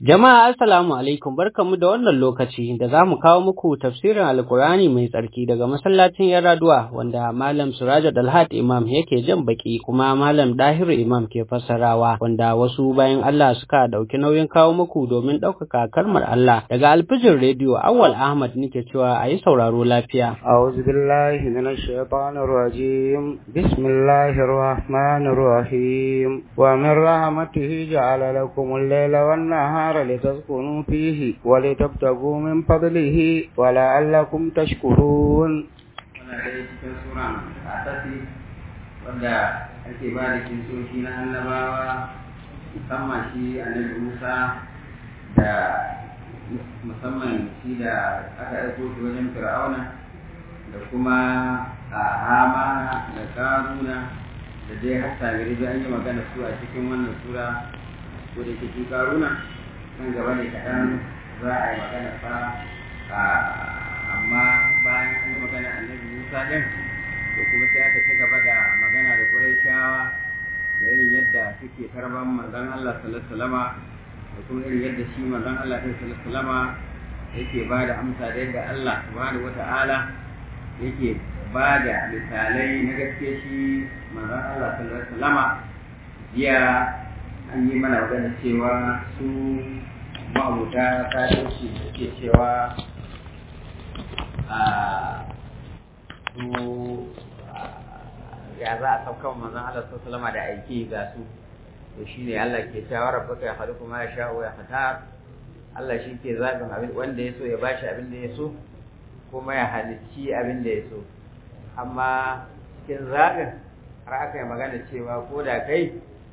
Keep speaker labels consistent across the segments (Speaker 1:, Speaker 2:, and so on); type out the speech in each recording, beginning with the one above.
Speaker 1: Jama'a assalamu alaikum barkamu da wannan lokaci da za mu kawo muku tafsirin Alkur'ani mai tsarki daga masallacin Yaraduwa wanda Malam Suraja Dalhat Imam yake jan baki kuma Malam Dahiru Imam ke fassarawa wanda wasu bayan Allah suka dauki nauyin kawo muku domin ɗaukaka kalmar Allah daga alfijin rediyo Awwal Ahmad nake cewa a yi sauraro lafiya.
Speaker 2: أعوذ بالله من الشيطان الرجيم بسم الله الرحمن الرحيم ومن رحمته جعل لكم الليل والنهار لتسكنوا فيه ولتبتغوا من فضله ولعلكم تشكرون
Speaker 3: wanda ake ba da kinsoshi na annabawa musamman shi annabi Musa da musamman shi da aka aiko shi wajen Fir'auna da kuma a Hamana da Karuna da dai har Samiri da an yi magana su a cikin wannan sura ko da ke Karuna nan gaba ne kaɗan za a yi magana fa amma bayan an yi magana annabi Musa ɗin to kuma sai aka ci gaba da magana da Qurayshawa da irin yadda suke karban manzon Allah sallallahu alaihi wasallama da kuma irin yadda shi manzon Allah sallallahu alaihi wasallama yake ba da amsa da yadda Allah subhanahu wata'ala yake ba da misalai na gaske shi manzon Allah sallallahu alaihi wasallama jiya an yi mana magana cewa su ma'abuta kafirci suke cewa a su ya za a saukan manzon Allah sallallahu alaihi da aiki ga su to shine Allah ke cewa rabbuka ya khaliqu ma yasha'u ya khatar Allah shi ke zaɓin abin wanda ya so ya bashi abin da ya so kuma ya halicci abin da ya so amma cikin zaɓin har aka yi magana cewa ko da kai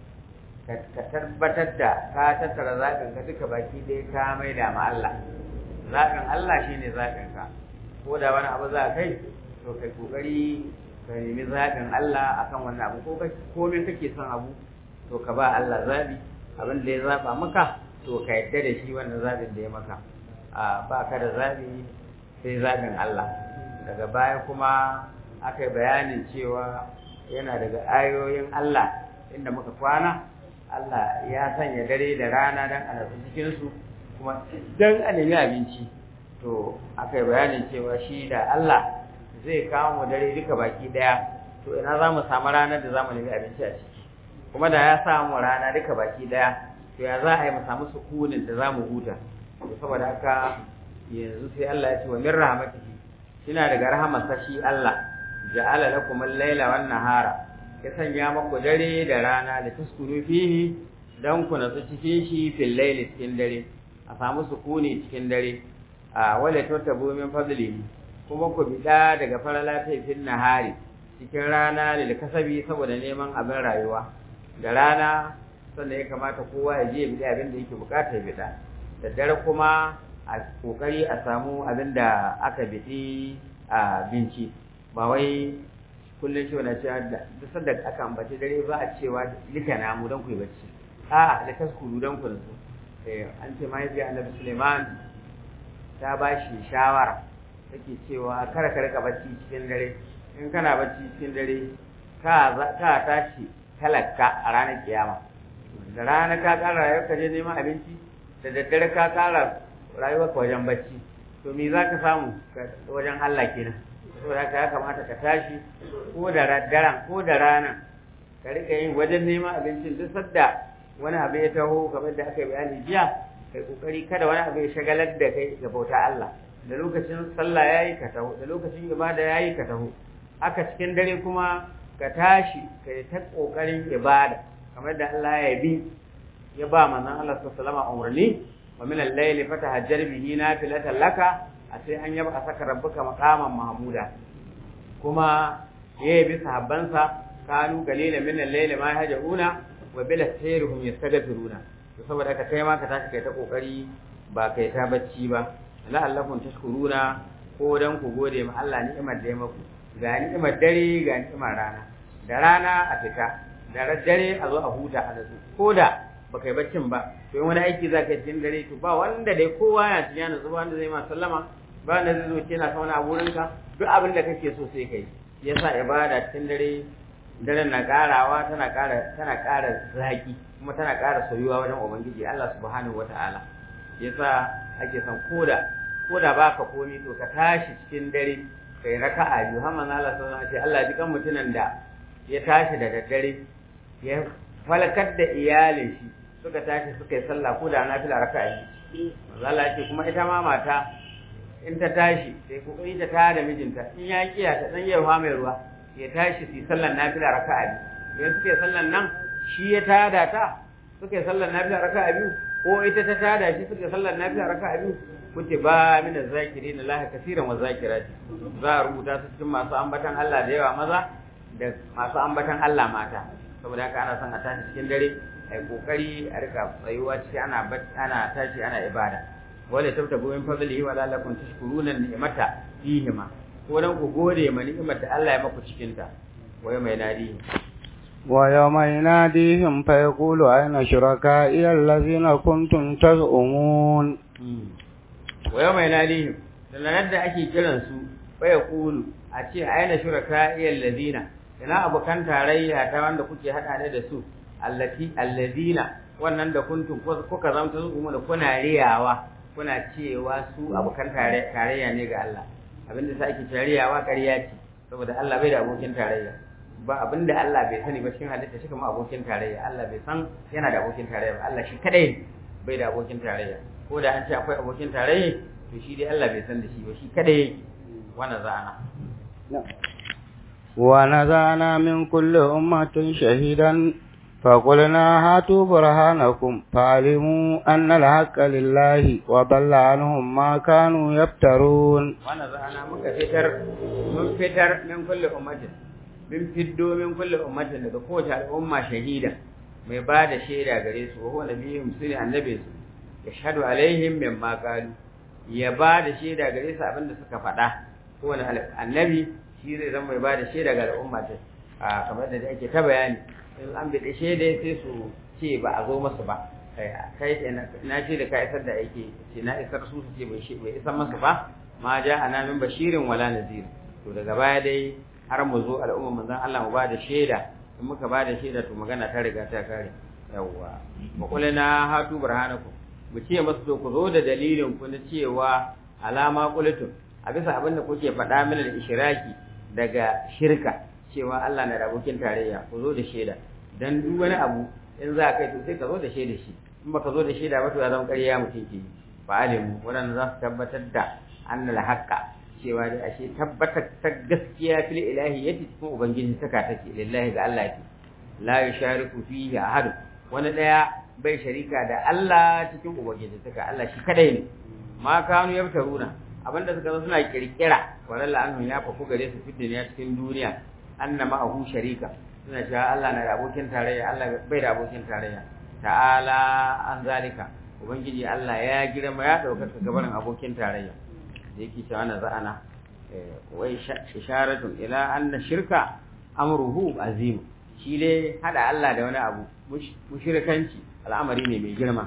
Speaker 3: ka tabbatar da ka tattara zaɓin ka duka baki ɗaya ka mai da ma Allah zaɓin Allah shine zaɓin ka ko da wani abu za kai to kai kokari ka nemi zaɓin Allah akan wannan abu ko komai kake son abu to ka ba Allah zaɓi abin da ya zaɓa maka to ka yadda da shi wannan zaɓin da ya maka a ba ka da zaɓi sai zaɓin Allah daga baya kuma aka yi bayanin cewa yana daga ayoyin Allah inda muka kwana Allah ya sanya dare da rana don a nasu cikinsu kuma don a nemi abinci to aka yi bayanin cewa shi da Allah zai kawo mu dare duka baki ɗaya to ina za mu samu ranar da za mu nemi abinci a ciki kuma da ya samu rana duka baki ɗaya to ya za a yi mu samu sukunin da za mu huta to saboda haka yanzu sai Allah ya ce wa min rahmatihi kina daga rahamarsa shi Allah ja'ala lakum al-laila wan nahara ya sanya maku dare da rana da taskuru fihi dan ku nasu cikin shi fil layli cikin dare a samu sukuni cikin dare a wala tattabu min fadlihi kuma ku bida daga farala fil nahari cikin rana da kasabi saboda neman abin rayuwa da rana sannan ya kamata kowa ya je ya bi abin da yake bukata ya bida da dare kuma a kokari a samu abin da aka bidi a binci ba wai kullum shi wani cewa duk sanda aka ambaci dare ba a cewa lika na mu don ku yi bacci a da taskuru don ku nasu an ce mahaifiya annabi suleiman ta ba shi shawara take cewa kada ka rika bacci cikin dare in kana bacci cikin dare ka tashi talaka a ranar kiyama da rana ka kara rayuwar ka je neman abinci da daddare ka kara rayuwar ka wajen bacci to me za ka samu wajen Allah kenan saboda haka ya kamata ka tashi ko da daren ko da rana ka rika yin wajen neman abincin duk sadda wani abu ya taho kamar da aka yi bayani jiya kai kokari kada wani abu ya shagalar da kai ga bauta Allah da lokacin sallah yayi ka taho da lokacin ibada yayi ka taho haka cikin dare kuma ka tashi kai ta kokarin ibada kamar da Allah ya bi ya ba manzon Allah sallallahu alaihi wasallam umarni wa min al-layli fatahajjar bihi nafilatan laka a sai an yaba saka rabbuka maqaman mahmuda kuma yayi bi sahabbansa kanu galila min al-layli ma yahjauna wa bil sayrihum yastaghfiruna to saboda haka kai ma ka tashi kai ta kokari ba kai ta bacci ba la'allakum tashkuruna ko dan ku gode ma Allah ni'imar da ya maku ga ni'imar dare ga ni'imar rana da rana a fita da dare a zo a huta a nasu ko da ba kai baccin ba to wani aiki za ka cikin dare to ba wanda dai kowa ya cikin yana zuba wanda zai ma sallama ba wanda zai zo ce na sauna a wurinka duk abin da kake so sai kai yasa ibada cikin dare daren na karawa tana kara tana kara zaki kuma tana kara soyuwa wajen ubangiji Allah subhanahu wataala yasa ake son koda koda baka komi to ka tashi cikin dare kai raka'a biyu har manzo Allah sallallahu alaihi wasallam Allah ji kan mutunan da ya tashi da daddare ya falakar da iyalin shi suka tashi suka yi sallah ko da nafila raka'a biyu manzo Allah ce kuma ita ma mata in ta tashi sai kokari ta tada mijinta in ya kiya ta dan yarwa mai ruwa ya tashi su sallar nafila raka'a biyu idan suka yi sallar nan shi ya tada ta suka yi sallar nafila raka'a biyu ko ita ta tada shi suka yi sallar nafila raka'a biyu kuce ba mina zakiri na lahi kasiran wa zakirati za a rubuta su cikin masu ambatan Allah da yawa maza da masu ambatan Allah mata saboda haka ana son a tashi cikin dare ai kokari a rika tsayuwa ciki ana ana tashi ana ibada wala tabtabu min fadlihi wa la'allakum tashkuruna ni'mata fihima ko dan ku gode ma ni'imar da Allah ya maku cikin ta waye mai nadi
Speaker 2: ويوم يناديهم فيقول أين شركائي الذين كنتم تزعمون
Speaker 3: ويوم يناديهم sannan da ake kiran su fa yaqulu a ce aina shuraka'i alladhina ina abokan tarayya ta wanda kuke hada ne da su allati alladhina wannan da kuntum kuka zamta su kuma da kuna riyawa kuna cewa su abokan tarayya ne ga Allah abinda sa ake tarayyawa ƙarya ce saboda Allah bai da abokin tarayya ba abinda Allah bai sani ba cikin halitta shi kuma abokin tarayya Allah bai san yana da abokin tarayya ba Allah shi kadai bai da abokin tarayya ko da an ce akwai abokin tarayya to shi dai Allah bai san da shi ba shi kadai wannan za'ana
Speaker 2: ونزعنا من كل أمة شهيدا فقلنا هاتوا برهانكم فعلموا أن الحق لله وضل عنهم ما كانوا يفترون
Speaker 3: ونزعنا مكفتر من فتر من كل أمة من فدو من كل أمة daga kowace al'umma shahida mai ba da shaida gare su wa huwa nabiyyu sirri annabi su yashhadu alaihim mimma qalu ya ba da shaida gare su abinda suka faɗa kowane annabi shi zai zama mai ba da shaida ga al'umma ta a kamar da ake ta bayani in an bi shaida sai su ce ba a zo masu ba kai na ce da ka isar da aiki ce na isar su su ce bai isar masu ba ma ja ana min bashirin wala nazir to daga baya dai har mu zo al'umma manzon Allah mu ba da shaida in muka ba da shaida to magana ta riga ta kare yawwa wa qulna hatu burhanakum mu ce masu to ku zo da dalilin ku na cewa alama qultum a bisa abin da kuke faɗa min al-ishraki daga shirka cewa Allah na da abokin tarayya ku zo da shaida dan duk wani abu in za kai to sai ka zo da shaida shi in baka zo da shaida ba to ya zama ƙarya mutum ke fa alimu wannan za su tabbatar da annal haqqa cewa da ashe tabbatar ta gaskiya fil ilahiyyati cikin ubangiji saka take lillahi ga Allah ke la yushariku fihi ahad wani daya bai sharika da Allah cikin ubangiji saka Allah shi kadai ne ma kanu yabtaruna abinda suka zo suna kirkira walalla anhu ya fafu gare su fid duniya cikin duniya annama ahu sharika suna cewa Allah na da abokin tarayya Allah bai da abokin tarayya ta'ala an zalika ubangiji Allah ya girma ya ɗaukaka gabarin abokin tarayya da yake cewa na za'ana wai isharatun ila anna shirka amruhu azim shi dai hada Allah da wani abu mushrikanci al'amari ne mai girma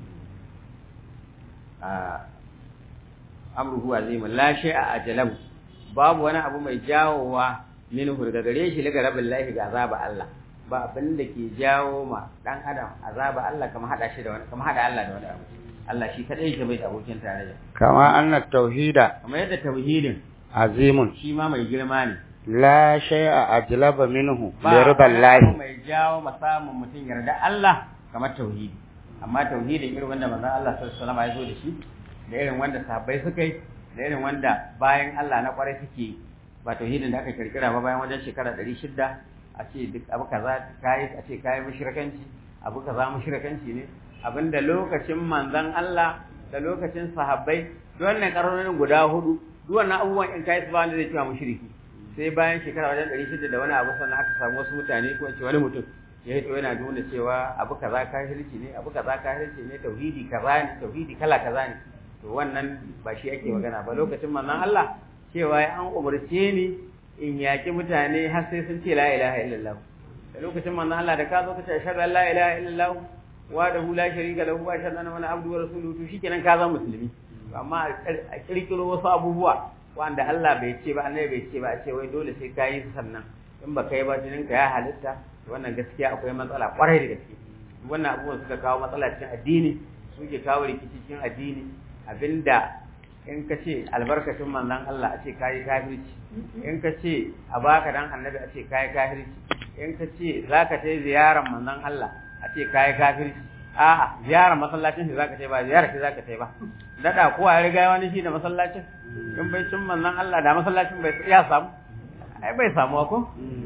Speaker 3: amruhu azim la shay'a ajalam babu wani abu mai jawowa minhu daga gare shi daga rabin lahi ga azaba Allah ba abin da ke jawo ma dan adam azaba Allah kamar hada shi da wani kamar hada Allah da wani abu Allah shi kadai yake bai da abokin tarayya
Speaker 2: kama anna tauhida
Speaker 3: kamar yadda tauhidin
Speaker 2: azimun
Speaker 3: shi ma mai girma ne
Speaker 2: la shay'a ajlaba minhu li
Speaker 3: ba
Speaker 2: ridallahi
Speaker 3: abu mai jawo ma samun mutum yarda Allah kamar tauhidi amma tauhidin irin wanda manzon Allah sallallahu alaihi wasallam ya zo da shi da irin wanda sahabbai suka yi da irin wanda bayan Allah na kwarai suke yi ba tauhidin da aka kirkira ba bayan wajen shekara ɗari shida a ce duk abu kaza kayi a ce kayi mushrikanci abu kaza mushrikanci ne abinda lokacin manzon Allah da lokacin sahabbai duk wannan karorin guda hudu duk wannan abubuwan in kai su ba wanda zai cewa mushriki sai bayan shekara wajen ɗari shida da wani abu sannan aka samu wasu mutane ko in ce wani mutum ya hito yana nuna cewa abu kaza kafirci ne abu kaza kafirci ne tauhidi kaza ne tauhidi kala kaza ne to wannan ba shi ake magana ba lokacin manzon Allah cewa an umarce ni in yaki mutane har sai sun ce la ilaha illallah da lokacin manzon Allah da ka zo ka ce ashhadu an la ilaha illallah wa da la sharika lahu wa ashhadu anna muhammadan abduhu wa rasuluhu to shikenan ka zama musulmi amma a kirkiro wasu abubuwa wanda Allah bai ce ba annabi bai ce ba a ce wai dole sai ka yi sannan in ba kai ba jinin ka ya halitta wannan gaskiya akwai matsala kwarai da gaske wannan abubuwan suka kawo matsala cikin addini suke kawo rikici cikin addini abinda in ka ce albarkacin manzon Allah a ce kayi kafirci in ka ce a baka dan annabi a ce kayi kafirci in ka ce zaka tai ziyarar manzon Allah a ce kayi kafirci a'a ziyarar masallacin shi zaka tai ba ziyarar shi zaka tai ba dada ko a riga wani shi da masallacin in bai cin manzon Allah da masallacin bai ya samu ai bai samu ko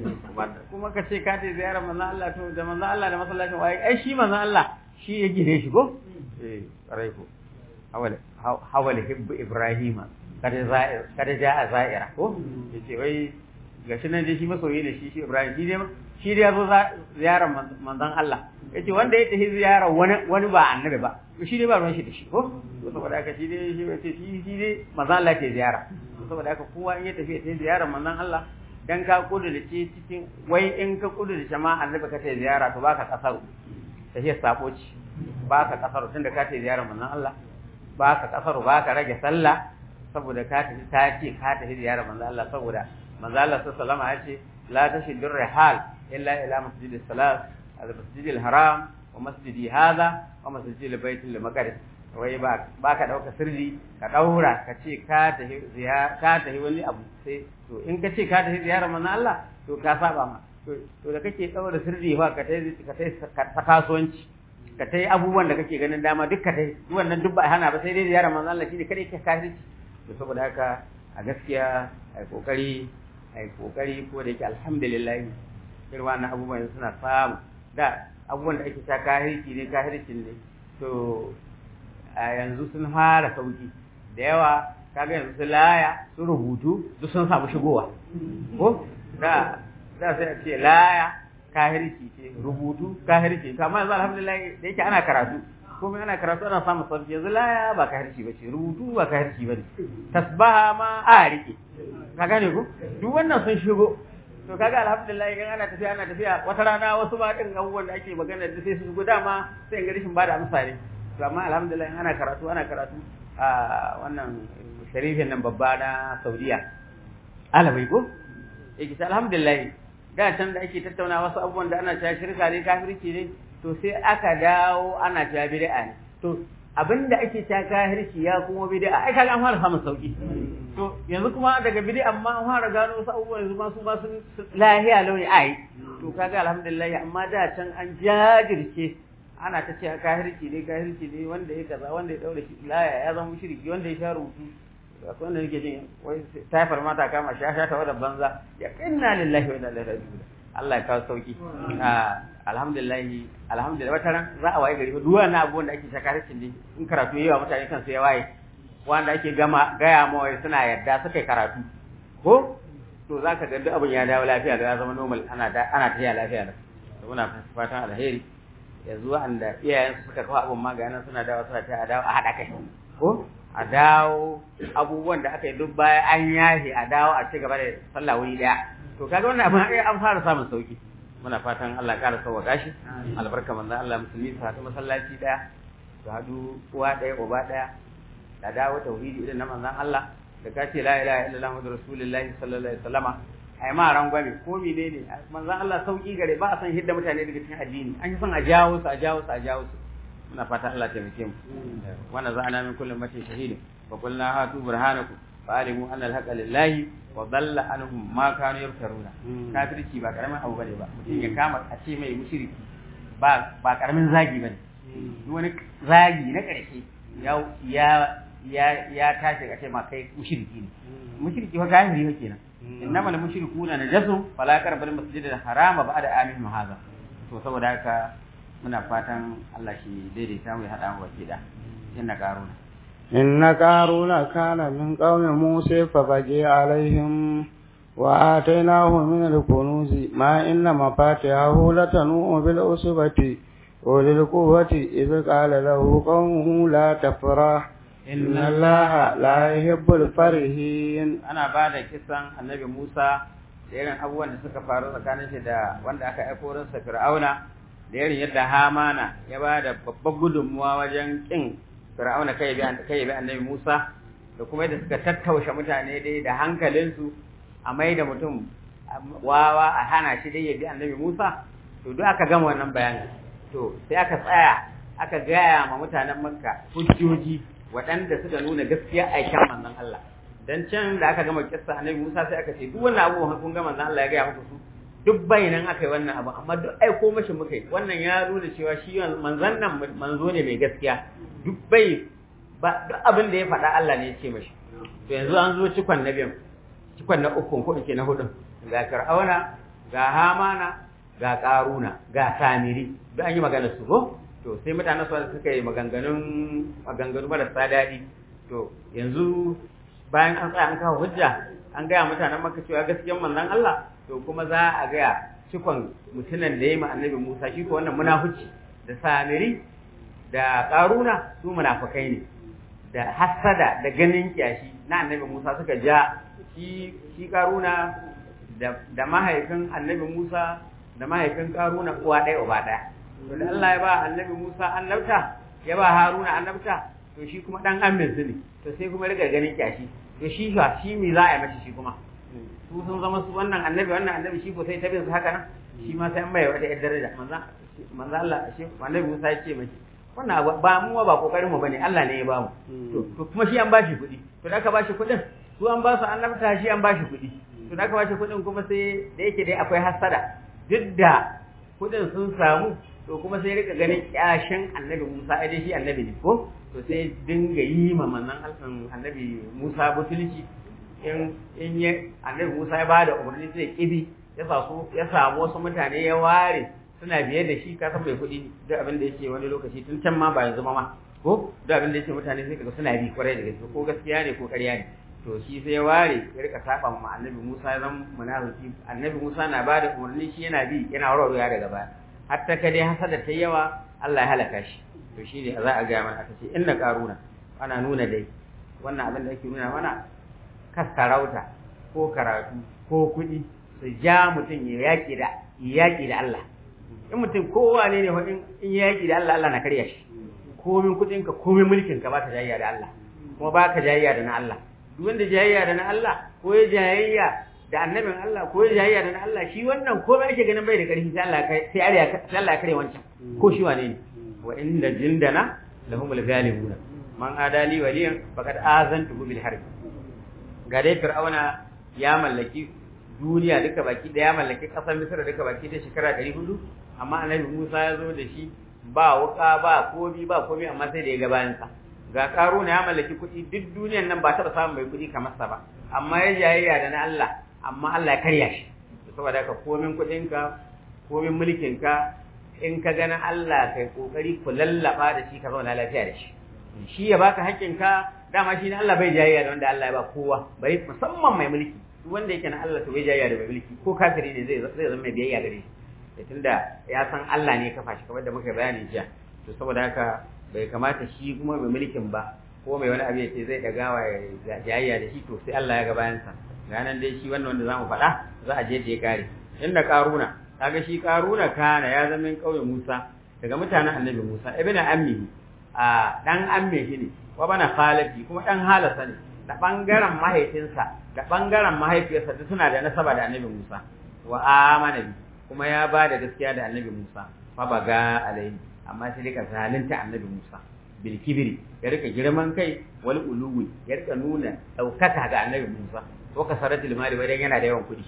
Speaker 3: kuma ka ce ka tai ziyarar manzon Allah to da manzon Allah da masallacin wai ai shi manzon Allah shi ya gire shi ko eh rai ko hawala hawala hibbu ibrahima kada za'ir kada ja'a za'ira ko yace wai gashi nan dai shi masoyi ne shi shi ibrahim shi dai shi dai yazo ziyarar manzon Allah yace wanda ya tafi ziyarar wani wani ba annabi ba shi dai ba ruwan shi da shi ko saboda haka shi dai shi yace shi shi dai manzon Allah ke ziyara saboda haka kowa in ya tafi ya tafi ziyarar manzon Allah dan ka kudurce cikin wai in ka kudurce ma annabi ka tafi ziyara to baka kasaru tafiya sabo ce baka kasaru tunda ka tafi ziyarar manzon Allah baka kasaru baka rage sallah saboda ka tafi ta ce ka tafi ziyarar manzon Allah saboda manzon Allah sallallahu alaihi wasallam ya ce la tashidur rihal illa ila masjidis salat al-masjidil haram wa masjidi hadha wa masjidil baitul maqdis wai ba ba ka dauka sirri ka daura ka ce ka tafi ziyara ka tafi wani abu sai to in ka ce ka tafi ziyarar manzon Allah to ka saba ma to da kake daura sirri fa ka tafi ka tafi ta kasuwanci ka tafi abubuwan da kake ganin dama duk ka tafi wannan duk ba hana ba sai dai ziyarar manzon Allah shine kada yake kafirci to saboda haka a gaskiya ai kokari ai kokari ko da yake alhamdulillah irin wannan abubuwan suna samu da abubuwan da ake ta kahirci ne kahircin ne to a yanzu sun fara sauki da yawa kaga yanzu su laya su rubutu duk sun samu shigowa ko da da sai a ce laya kahirci ce rubutu kahirci to amma yanzu alhamdulillah da yake ana karatu kuma ana karatu ana samun sauki yanzu laya ba kahirci ba ce rubutu ba kahirci ba ne tasbaha ma a rike ka gane ko duk wannan sun shigo to kaga alhamdulillah idan ana tafiya ana tafiya wata rana wasu ba din abubuwan da ake magana da sai su shigo dama sai ga rishin bada amsa ne to amma alhamdulillah ana karatu ana karatu a wannan sharifin nan babba na Saudiya alabai ko yake ta alhamdulillah da can da ake tattauna wasu abubuwan da ana cewa shirka ne kafirci ne to sai aka dawo ana cewa bid'a ne to abinda ake cewa kafirci ya kuma bid'a ai kaga an fara samun sauki to yanzu kuma daga bid'a amma an fara gano wasu abubuwan yanzu ma su ma sun lahiya launi ai to kaga alhamdulillah amma da can an jajirce ana ta cewa kafirci ne kafirci ne wanda ya kaza wanda ya daure shi laya ya zama mushriki wanda ya sha rubutu akwai wanda nake jin wai taifar mata kama sha sha ta wadda banza ya inna lillahi wa inna ilaihi raji'un Allah ya kawo sauki alhamdulillah alhamdulillah wata ran za a waye gari fa duwa na abubuwan da ake shakaricin ne in karatu yayi wa mutane kansu ya waye wanda ake gama gaya ma wai suna yadda suka yi karatu ko to zaka ga duk abin ya dawo lafiya da ya zama normal ana ana tafiya lafiya da to muna fatan alheri yanzu wanda iyayen suka kawo abin maganin suna dawo suna ta dawo a haɗa kai ko a dawo abubuwan da aka yi duk baya an yahe a dawo a ci gaba da sallah wuri daya to kaga wannan abin ai an fara samun sauki muna fatan Allah ya ƙara sauwaka shi albarka manzon Allah musulmi su haɗu masallaci daya su haɗu uwa daya uba daya da dawo tauhidi irin na manzon Allah da ka ce la ilaha illallah muhammadur rasulullahi sallallahu alaihi wasallama ai ma rangwame ko menene manzon Allah sauki gare ba a san hidda mutane daga cikin addini an yi son a jawo su a jawo su a jawo su muna fata Allah taimake mu wannan za ana min kullum mace shahidin fa qulna hatu burhanakum fa alimu anna al-haqqa lillahi wa dalla anhum ma kanu yaftaruna kafirci ba karamin abu bane ba mutum ya kama a ce mai mushriki ba ba karamin zagi bane duk wani zagi na karshe ya ya ya ya tashi ka ce ma kai mushriki ne mushriki fa kafiri fa kenan innama al-mushrikuna najasu fala qarbal masjidal harama ba'da amin hadha to saboda haka muna fatan Allah shi daidaita mu ya haɗa mu baki da inna qaruna
Speaker 2: inna qaruna kana min qaumi musa fa baji alaihim wa atainahu min al-kunuz ma inna mafatihahu latanu bil usbati ulil quwwati idh qala lahu qawmuhu la tafrah inna allaha la yuhibbul farihin
Speaker 3: ana bada kisan annabi Musa da irin abubuwan da suka faru tsakanin shi da wanda aka aiko rinsa Fir'auna da irin yadda Hamana ya ba da babbar gudunmuwa wajen kin Fir'auna kai bi kai bi Annabi Musa da kuma yadda suka tattaushe mutane dai da hankalinsu a mai da mutum wawa a hana shi dai ya bi Annabi Musa to duk aka gama wannan bayani to sai aka tsaya aka gaya ma mutanen makka hujjoji waɗanda suka nuna gaskiya aikin manzon Allah dan can da aka gama kissa annabi Musa sai aka ce duk wannan abubuwan kun ga manzon Allah ya gaya muku su duk bayanan aka yi wannan abu amma duk aiko mashi muka yi wannan ya nuna cewa shi manzon nan manzo ne mai gaskiya duk bai ba duk abin da ya faɗa Allah ne ya ce mashi to yanzu an zo cikon na biyan cikon na ukun ko ke na hudun ga Fir'auna ga Hamana ga Karuna ga Samiri duk an yi magana su ko to sai mutanen su suka yi maganganun maganganu marasa daɗi to yanzu bayan an tsaya an kawo hujja an gaya mutanen maka cewa gaskiyan manzon Allah to kuma za a gaya cikon mutunan da ya yi annabi Musa shi ko wannan munafuci da Samiri da Karuna su munafukai ne da hasada da ganin kyashi na annabi Musa suka ja shi shi Karuna da da mahaifin annabi Musa da mahaifin Karuna uwa ɗaya uba ɗaya to da Allah ya ba annabi Musa annabta ya ba Haruna annabta to shi kuma dan amin su ne to sai kuma riga ganin kyashi to shi fa shi me za a yi mashi shi kuma su sun zama su wannan annabi wannan annabi shi ko sai ta bin su haka nan shi ma sai an bai wata yar daraja manzo manzo Allah shi annabi Musa ya ce mashi wannan ba mu ba kokarin mu bane Allah ne ya ba mu to to kuma shi an bashi kuɗi to da aka bashi kuɗin su an ba su annabta shi an bashi kuɗi to da aka bashi kuɗin kuma sai da yake dai akwai hasada duk da kuɗin sun samu to kuma sai rika ganin kyashin annabi Musa ai dai shi annabi ne ko to sai dinga yi ma manzon annabi Musa butulci in in ya annabi Musa ya bada umarni sai kibi ya sa su ya samu wasu mutane ya ware suna biye da shi ka san mai kuɗi duk abin da yake wani lokaci tun can ma ba yanzu ma ko duk abin da yake mutane sai kaga suna bi kwarai da gaske ko gaskiya ne ko ƙarya ne to shi sai ya ware ya rika saba ma annabi Musa ya zama munafiki annabi Musa na bada umarni shi yana bi yana warwarewa daga baya hatta ka dai hasada ta yawa Allah ya halaka shi to shi ne za a ga mana aka ce inna qaruna ana nuna dai wannan abin da ake nuna mana kasarauta ko karatu ko kuɗi su ja mutum ya yaƙi da yaƙi da Allah in mutum kowa ne ne in in yaƙi da Allah Allah na karya shi komin kuɗin ka komin mulkin ka ba ka jayayya da Allah kuma ba ka jayayya da na Allah duk wanda jayayya da na Allah ko ya jayayya da annabin Allah ko ya jayayya da na Allah shi wannan komai ake ganin bai da ƙarfi sai Allah sai ariya sai Allah ya kare wancan ko shi wane ne wa inda jindana lahumul ghalibuna man adali waliyan faqad azantuhu bil harb ga dai fir'auna ya mallaki duniya duka baki da ya mallaki kasar misra duka baki da shekara 400 amma annabi Musa ya zo da shi ba wuka ba komi ba komi amma sai da ya ga bayan sa ga karuna ya mallaki kuɗi duk duniyan nan ba taɓa samun mai kuɗi kamar sa ba amma ya jayayya da na Allah amma Allah ya karya shi saboda haka komin kuɗinka komin mulkinka in ka gana Allah kai kokari ku lallaba da shi ka zauna lafiya da shi shi ya baka haƙƙinka dama shi ne Allah bai jayayya da wanda Allah ya ba kowa bai musamman mai mulki duk wanda yake na Allah to bai jayayya da mai mulki ko kafiri ne zai zai zama mai biyayya gare shi tunda ya san Allah ne ya kafa shi kamar da muka bayani jiya to saboda haka bai kamata shi kuma mai mulkin ba ko mai wani abu ya ce zai dagawa ya jayayya da shi to sai Allah ya ga bayansa ga nan dai shi wannan wanda zamu faɗa za a je da ya kare inda karuna kaga shi karuna kana ya zama kauye Musa daga mutanen annabi Musa ibnu ammi a dan amme shi ne wa bana khalati kuma dan halasa ne da bangaren mahaifinsa da bangaren mahaifiyarsa duk suna da nasaba da annabi Musa wa amana bi kuma ya ba da gaskiya da annabi Musa fa baga alai amma sai rika zalunta annabi Musa bil kibri ya rika girman kai wal uluwi ya rika nuna daukaka ga annabi Musa ko kasaratul mali wajen yana da yawan kuɗi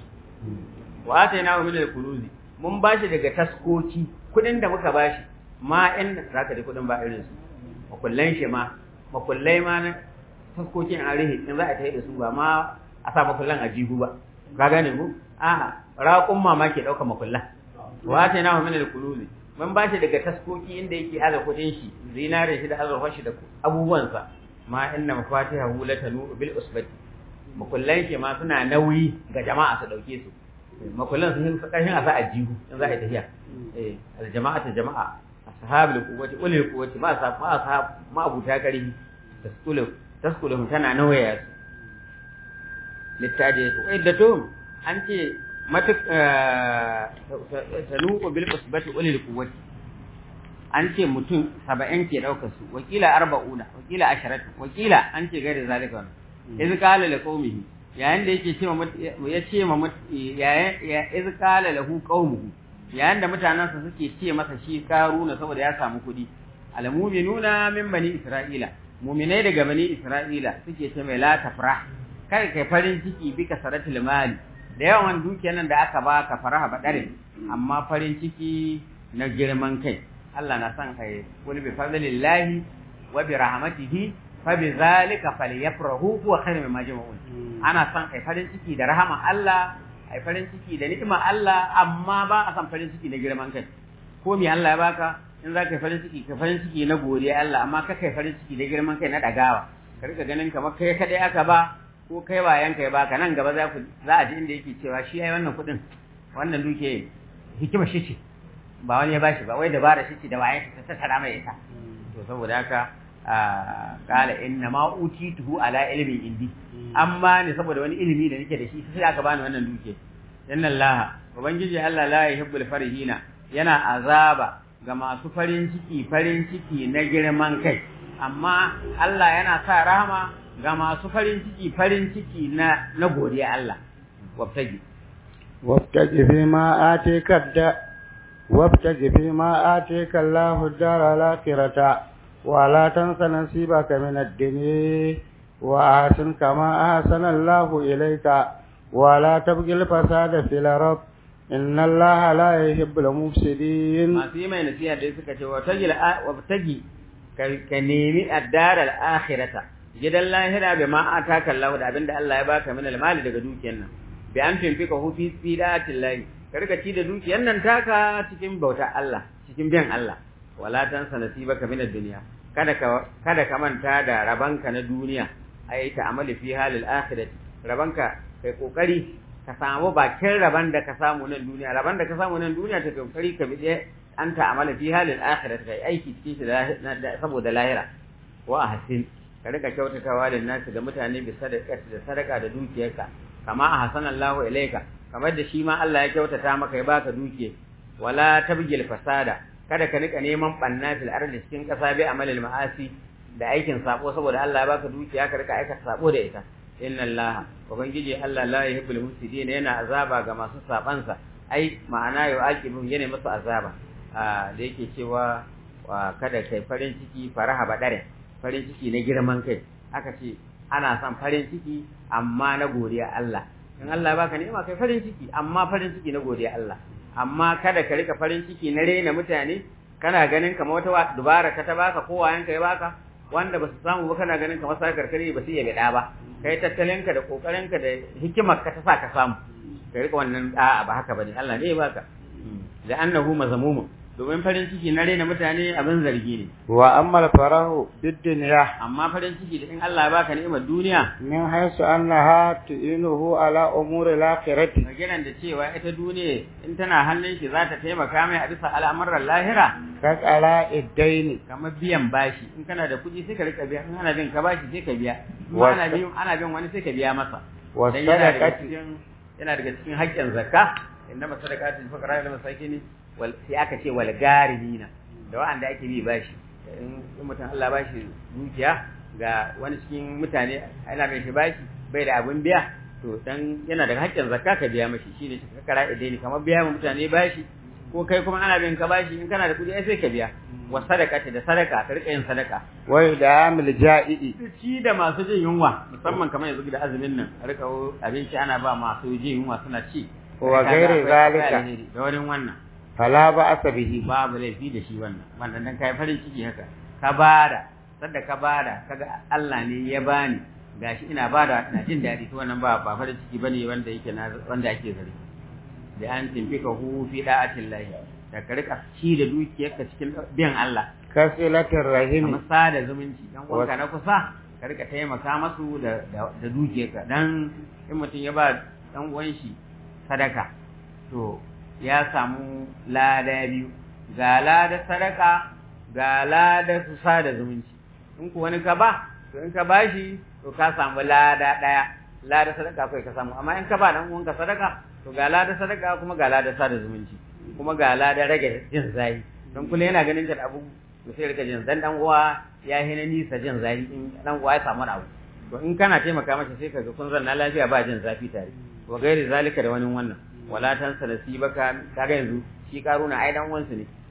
Speaker 3: wa atainahu min al-kunuzi mun bashi daga taskoki kuɗin da muka bashi ma in zaka da kuɗin ba irin su makullan shi ma makullai ma na taskokin a rihi in za a tayi da su ba ma a sa makullan a jihu ba ka gane ku a'a raƙun ma ke ɗauka makullan wa ta na min al-kuluzi mun ba shi daga taskoki inda yake aza kuɗin shi zinarin shi da azurfar shi da abubuwansa ma inna mafatihahu latanu bil usbati makullan shi ma suna nauyi ga jama'a su dauke su makullan sun kashin a sa a jihu in za a yi tafiya eh al-jama'atu jama'a ashabul quwwati ulil quwwati ma sa ma sa ma abuta karihi taskulu taskulu tana nawaya su littaje su iddatum an ce matuk tanuqu bil usbati ulil quwwati an ce mutum 70 ke daukar su wakila 40 wakila 10 wakila an ce gare zalika iz qala li qaumihi yayin da yake cewa ya ce ma yayin iz qala lahu qaumuhu yayin da mutanensa suke ce masa shi karuna saboda ya samu kuɗi al-mu'minuna min bani isra'ila mu'minai daga bani isra'ila suke ce mai la tafrah kai kai farin ciki bi kasaratul mali da yawan dukiyar nan da aka baka faraha badarin amma farin ciki na girman kai Allah na san kai kul bi fadlillahi wa bi rahmatihi fa bi zalika falyafrahu huwa khairu mimma jama'un ana san kai farin ciki da rahama Allah ai farin ciki da ni'ima Allah amma ba a san farin ciki na girman kai ko me Allah ya baka in za ka yi farin ciki ka farin ciki na godiya Allah amma ka kai farin ciki da girman kai na dagawa ka rika ganin kamar kai kadai aka ba ko kai wayan kai baka nan gaba za ku za a ji inda yake cewa shi ai wannan kuɗin wannan duke hikima shi ce ba wani ya bashi ba wai dabara shi ce da wayan shi ta tattara mai ita to saboda haka qala inna ma utituhu ala ilmin indi amma ne saboda wani ilimi da nake da shi sai aka bani wannan duke inna allaha ubangiji Allah la yuhibbul farihina yana azaba ga masu farin ciki farin ciki na girman kai amma Allah yana sa rahama ga masu farin ciki farin ciki na na godiya Allah wabtaji
Speaker 2: wabtaji fi ma atika da wabtaji fi ma atika Allahu dara al-akhirata wa la tansa nasibaka min ad-dunya wa ahsin kama ahsana Allahu ilayka wa la tabghil fasada fil ardh inna allaha la yuhibbul mufsidin
Speaker 3: masu yi mai nasiha da suka ce wa tagi wa tagi ka nemi addar al akhirata gidan lahira bi ma ataka Allah da abinda Allah ya baka min al mali daga dukiyar nan bi an tunfika hu fi sidatillahi ka rika ci da dukiyar nan taka cikin bauta Allah cikin biyan Allah wala tansa nasibaka min ad dunya kada ka kada ka manta da rabanka na duniya ai ta amali fi halil akhirati rabanka kai kokari ka samu bakin raban da ka samu nan duniya raban da ka samu nan duniya ta kokari ka bide an ta amala fi halin akhirah kai aiki cikin shi saboda lahira wa ahsin ka rika kyautatawa da nasu ga mutane bi sadaka da sadaka da dukiyarka kama ahsanallahu ilaika kamar da shi ma Allah ya kyautata maka ya baka dukiya wala tabgil fasada kada ka rika neman banna fil ardi cikin kasa bi amalil ma'asi da aikin sabo saboda Allah ya baka dukiya ka rika aikata sabo da ita inna Allah ubangiji Allah la yuhibbul mufsidin yana azaba ga masu sabansa ai ma'ana yau aqibun yana musu azaba da yake cewa kada kai farin ciki faraha badare farin ciki na girman kai aka ce ana son farin ciki amma na godiya Allah in Allah baka ni'ima kai farin ciki amma farin ciki na godiya Allah amma kada ka rika farin ciki na rena mutane kana ganin kamar wata dubara ka ta baka ko wayanka ya baka wanda ba su samu ba kana ganin kamar sa karkare ba su iya gada ba kai tattalinka da kokarinka da hikimar ka ta sa ka samu ka rika wannan a'a ba haka bane Allah ne ya baka da annahu mazmumun domin farin ciki na rena mutane abin zargi ne
Speaker 2: wa ammal farahu bid dunya
Speaker 3: amma farin ciki da in Allah ya baka ni'imar duniya
Speaker 2: min haythu annaha tu'inuhu ala umuri al-akhirati
Speaker 3: maganan da cewa ita duniya in tana hannun shi za ta taimaka mai a bisa al'amuran lahira
Speaker 2: ka tsara iddaini
Speaker 3: kamar biyan bashi in kana da kuɗi sai ka rika biya in ana bin ka bashi sai ka biya in
Speaker 2: Wasa-
Speaker 3: ana bin ana bin wani sai ka biya masa
Speaker 2: wa
Speaker 3: dan yana daga
Speaker 2: sadaqati
Speaker 3: cikin yana daga cikin haƙƙin zakka innama sadaqatu lil fuqara wal masakin wal sai aka ce wal garimina da wanda ake bi bashi in in mutum Allah bashi dukiya ga wani cikin mutane ana bin shi bashi bai da abun biya to dan yana daga haƙƙin zakka ka biya mashi shine ka kara idai kamar biya ma mutane bashi ko kai kuma ana bin ka bashi in kana da kuɗi ai sai ka biya wa sadaqati da sadaka ka rika yin sadaka
Speaker 2: wa idamil ja'i'i
Speaker 3: ci da masu jin yunwa musamman kamar yanzu da azumin nan a rika abinci ana ba masu jin yunwa suna ci
Speaker 2: Wa
Speaker 3: Kaga
Speaker 2: gairi
Speaker 3: akwai
Speaker 2: zalika.
Speaker 3: alheri da wani wannan
Speaker 2: fala ba'asa bihi
Speaker 3: babu laifi da shi wannan wannan dan kai farin ciki haka ka bada sadda ka bada kaga Allah ne ya bani gashi ina bada ina jin daɗi to wannan ba ba farin ciki bane wanda yake na wanda ake zargi da an timfika hu fi da'atillahi da ka rika ci da dukiyarka cikin biyan Allah
Speaker 2: kasilatir rahimi
Speaker 3: kamar sada zumunci dan uwanka na kusa ka rika taimaka masu da da, da dukiyarka dan in mutum ya ba dan uwan shi sadaka to ya samu lada biyu ga lada sadaka ga lada su sada zumunci in ku wani ka ba to in ka bashi to ka samu lada daya lada sadaka kai ka samu amma in ka ba dan uwanka sadaka to ga lada sadaka kuma ga lada sada zumunci kuma ga lada rage jin zai don kula yana ganin ka da abu to sai rika jin dan dan uwa ya hina nisa jin zafi in dan uwa ya samu abu to in kana taimaka masa sai kaga kun zanna lafiya ba jin zafi tare wa gairi zalika da wani wannan wala tansa nasibaka kaga yanzu shi karuna ai dan uwansu ne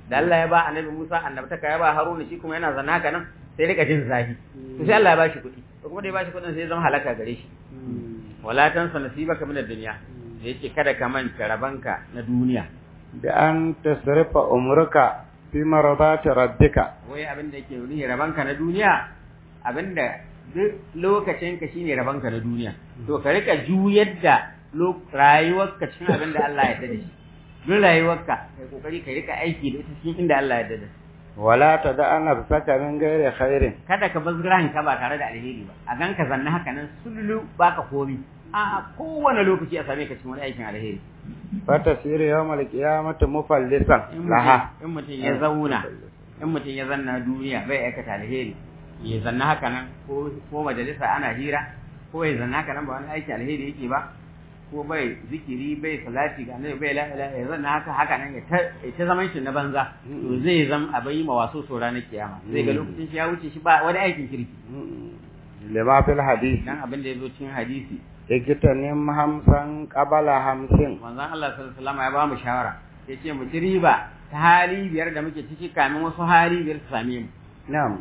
Speaker 3: da Allah ya ba annabi Musa annabtaka ya ba Haruna shi kuma yana zanna haka nan sai rika jin zafi to sai Allah ya bashi kuɗi to kuma da ya bashi kuɗin sai ya zama halaka gare shi wala tansa nasibaka min ad-dunya da yake kada ka manta rabanka na duniya
Speaker 2: da an tasrifa umruka fi maradati rabbika
Speaker 3: wai abin da yake nuni rabanka na duniya abin da duk lokacin ka shine rabanka na duniya to ka rika juyar da rayuwarka cikin abin da Allah ya yarda da shi duk rayuwarka kai kokari ka rika aiki da ita cikin inda Allah ya yarda da
Speaker 2: wala tada nafsaka min ghairi khairin
Speaker 3: kada ka bazgiran ka ba tare da alheri ba a ganka zanna haka nan sululu baka komi a kowane lokaci a same ka cikin wani aikin alheri
Speaker 2: fatasir yawmal qiyamati mufallisan
Speaker 3: in
Speaker 2: laha
Speaker 3: mutum in mutum ya zauna in mutum ya zanna duniya bai aikata alheri ya zanna haka nan ko ko majalisa ana hira ko ya zanna haka nan ba wani aikin alheri yake ba ko bai zikiri bai salati ga annabi bai la ilaha ya zanna haka haka nan ya ta ya ta zaman shi na banza to zai zam abai ma waso so ranar kiyama zai ga lokacin shi ya wuce shi ba wani aikin kirki
Speaker 2: lima fil hadith
Speaker 3: dan abin da yazo cikin hadisi
Speaker 2: ikitanim hamsan qabala hamsin
Speaker 3: manzon Allah sallallahu alaihi wasallam ya ba mu shawara yace mu ci riba ta hali biyar da muke ciki kamin wasu hali biyar su same mu
Speaker 2: na'am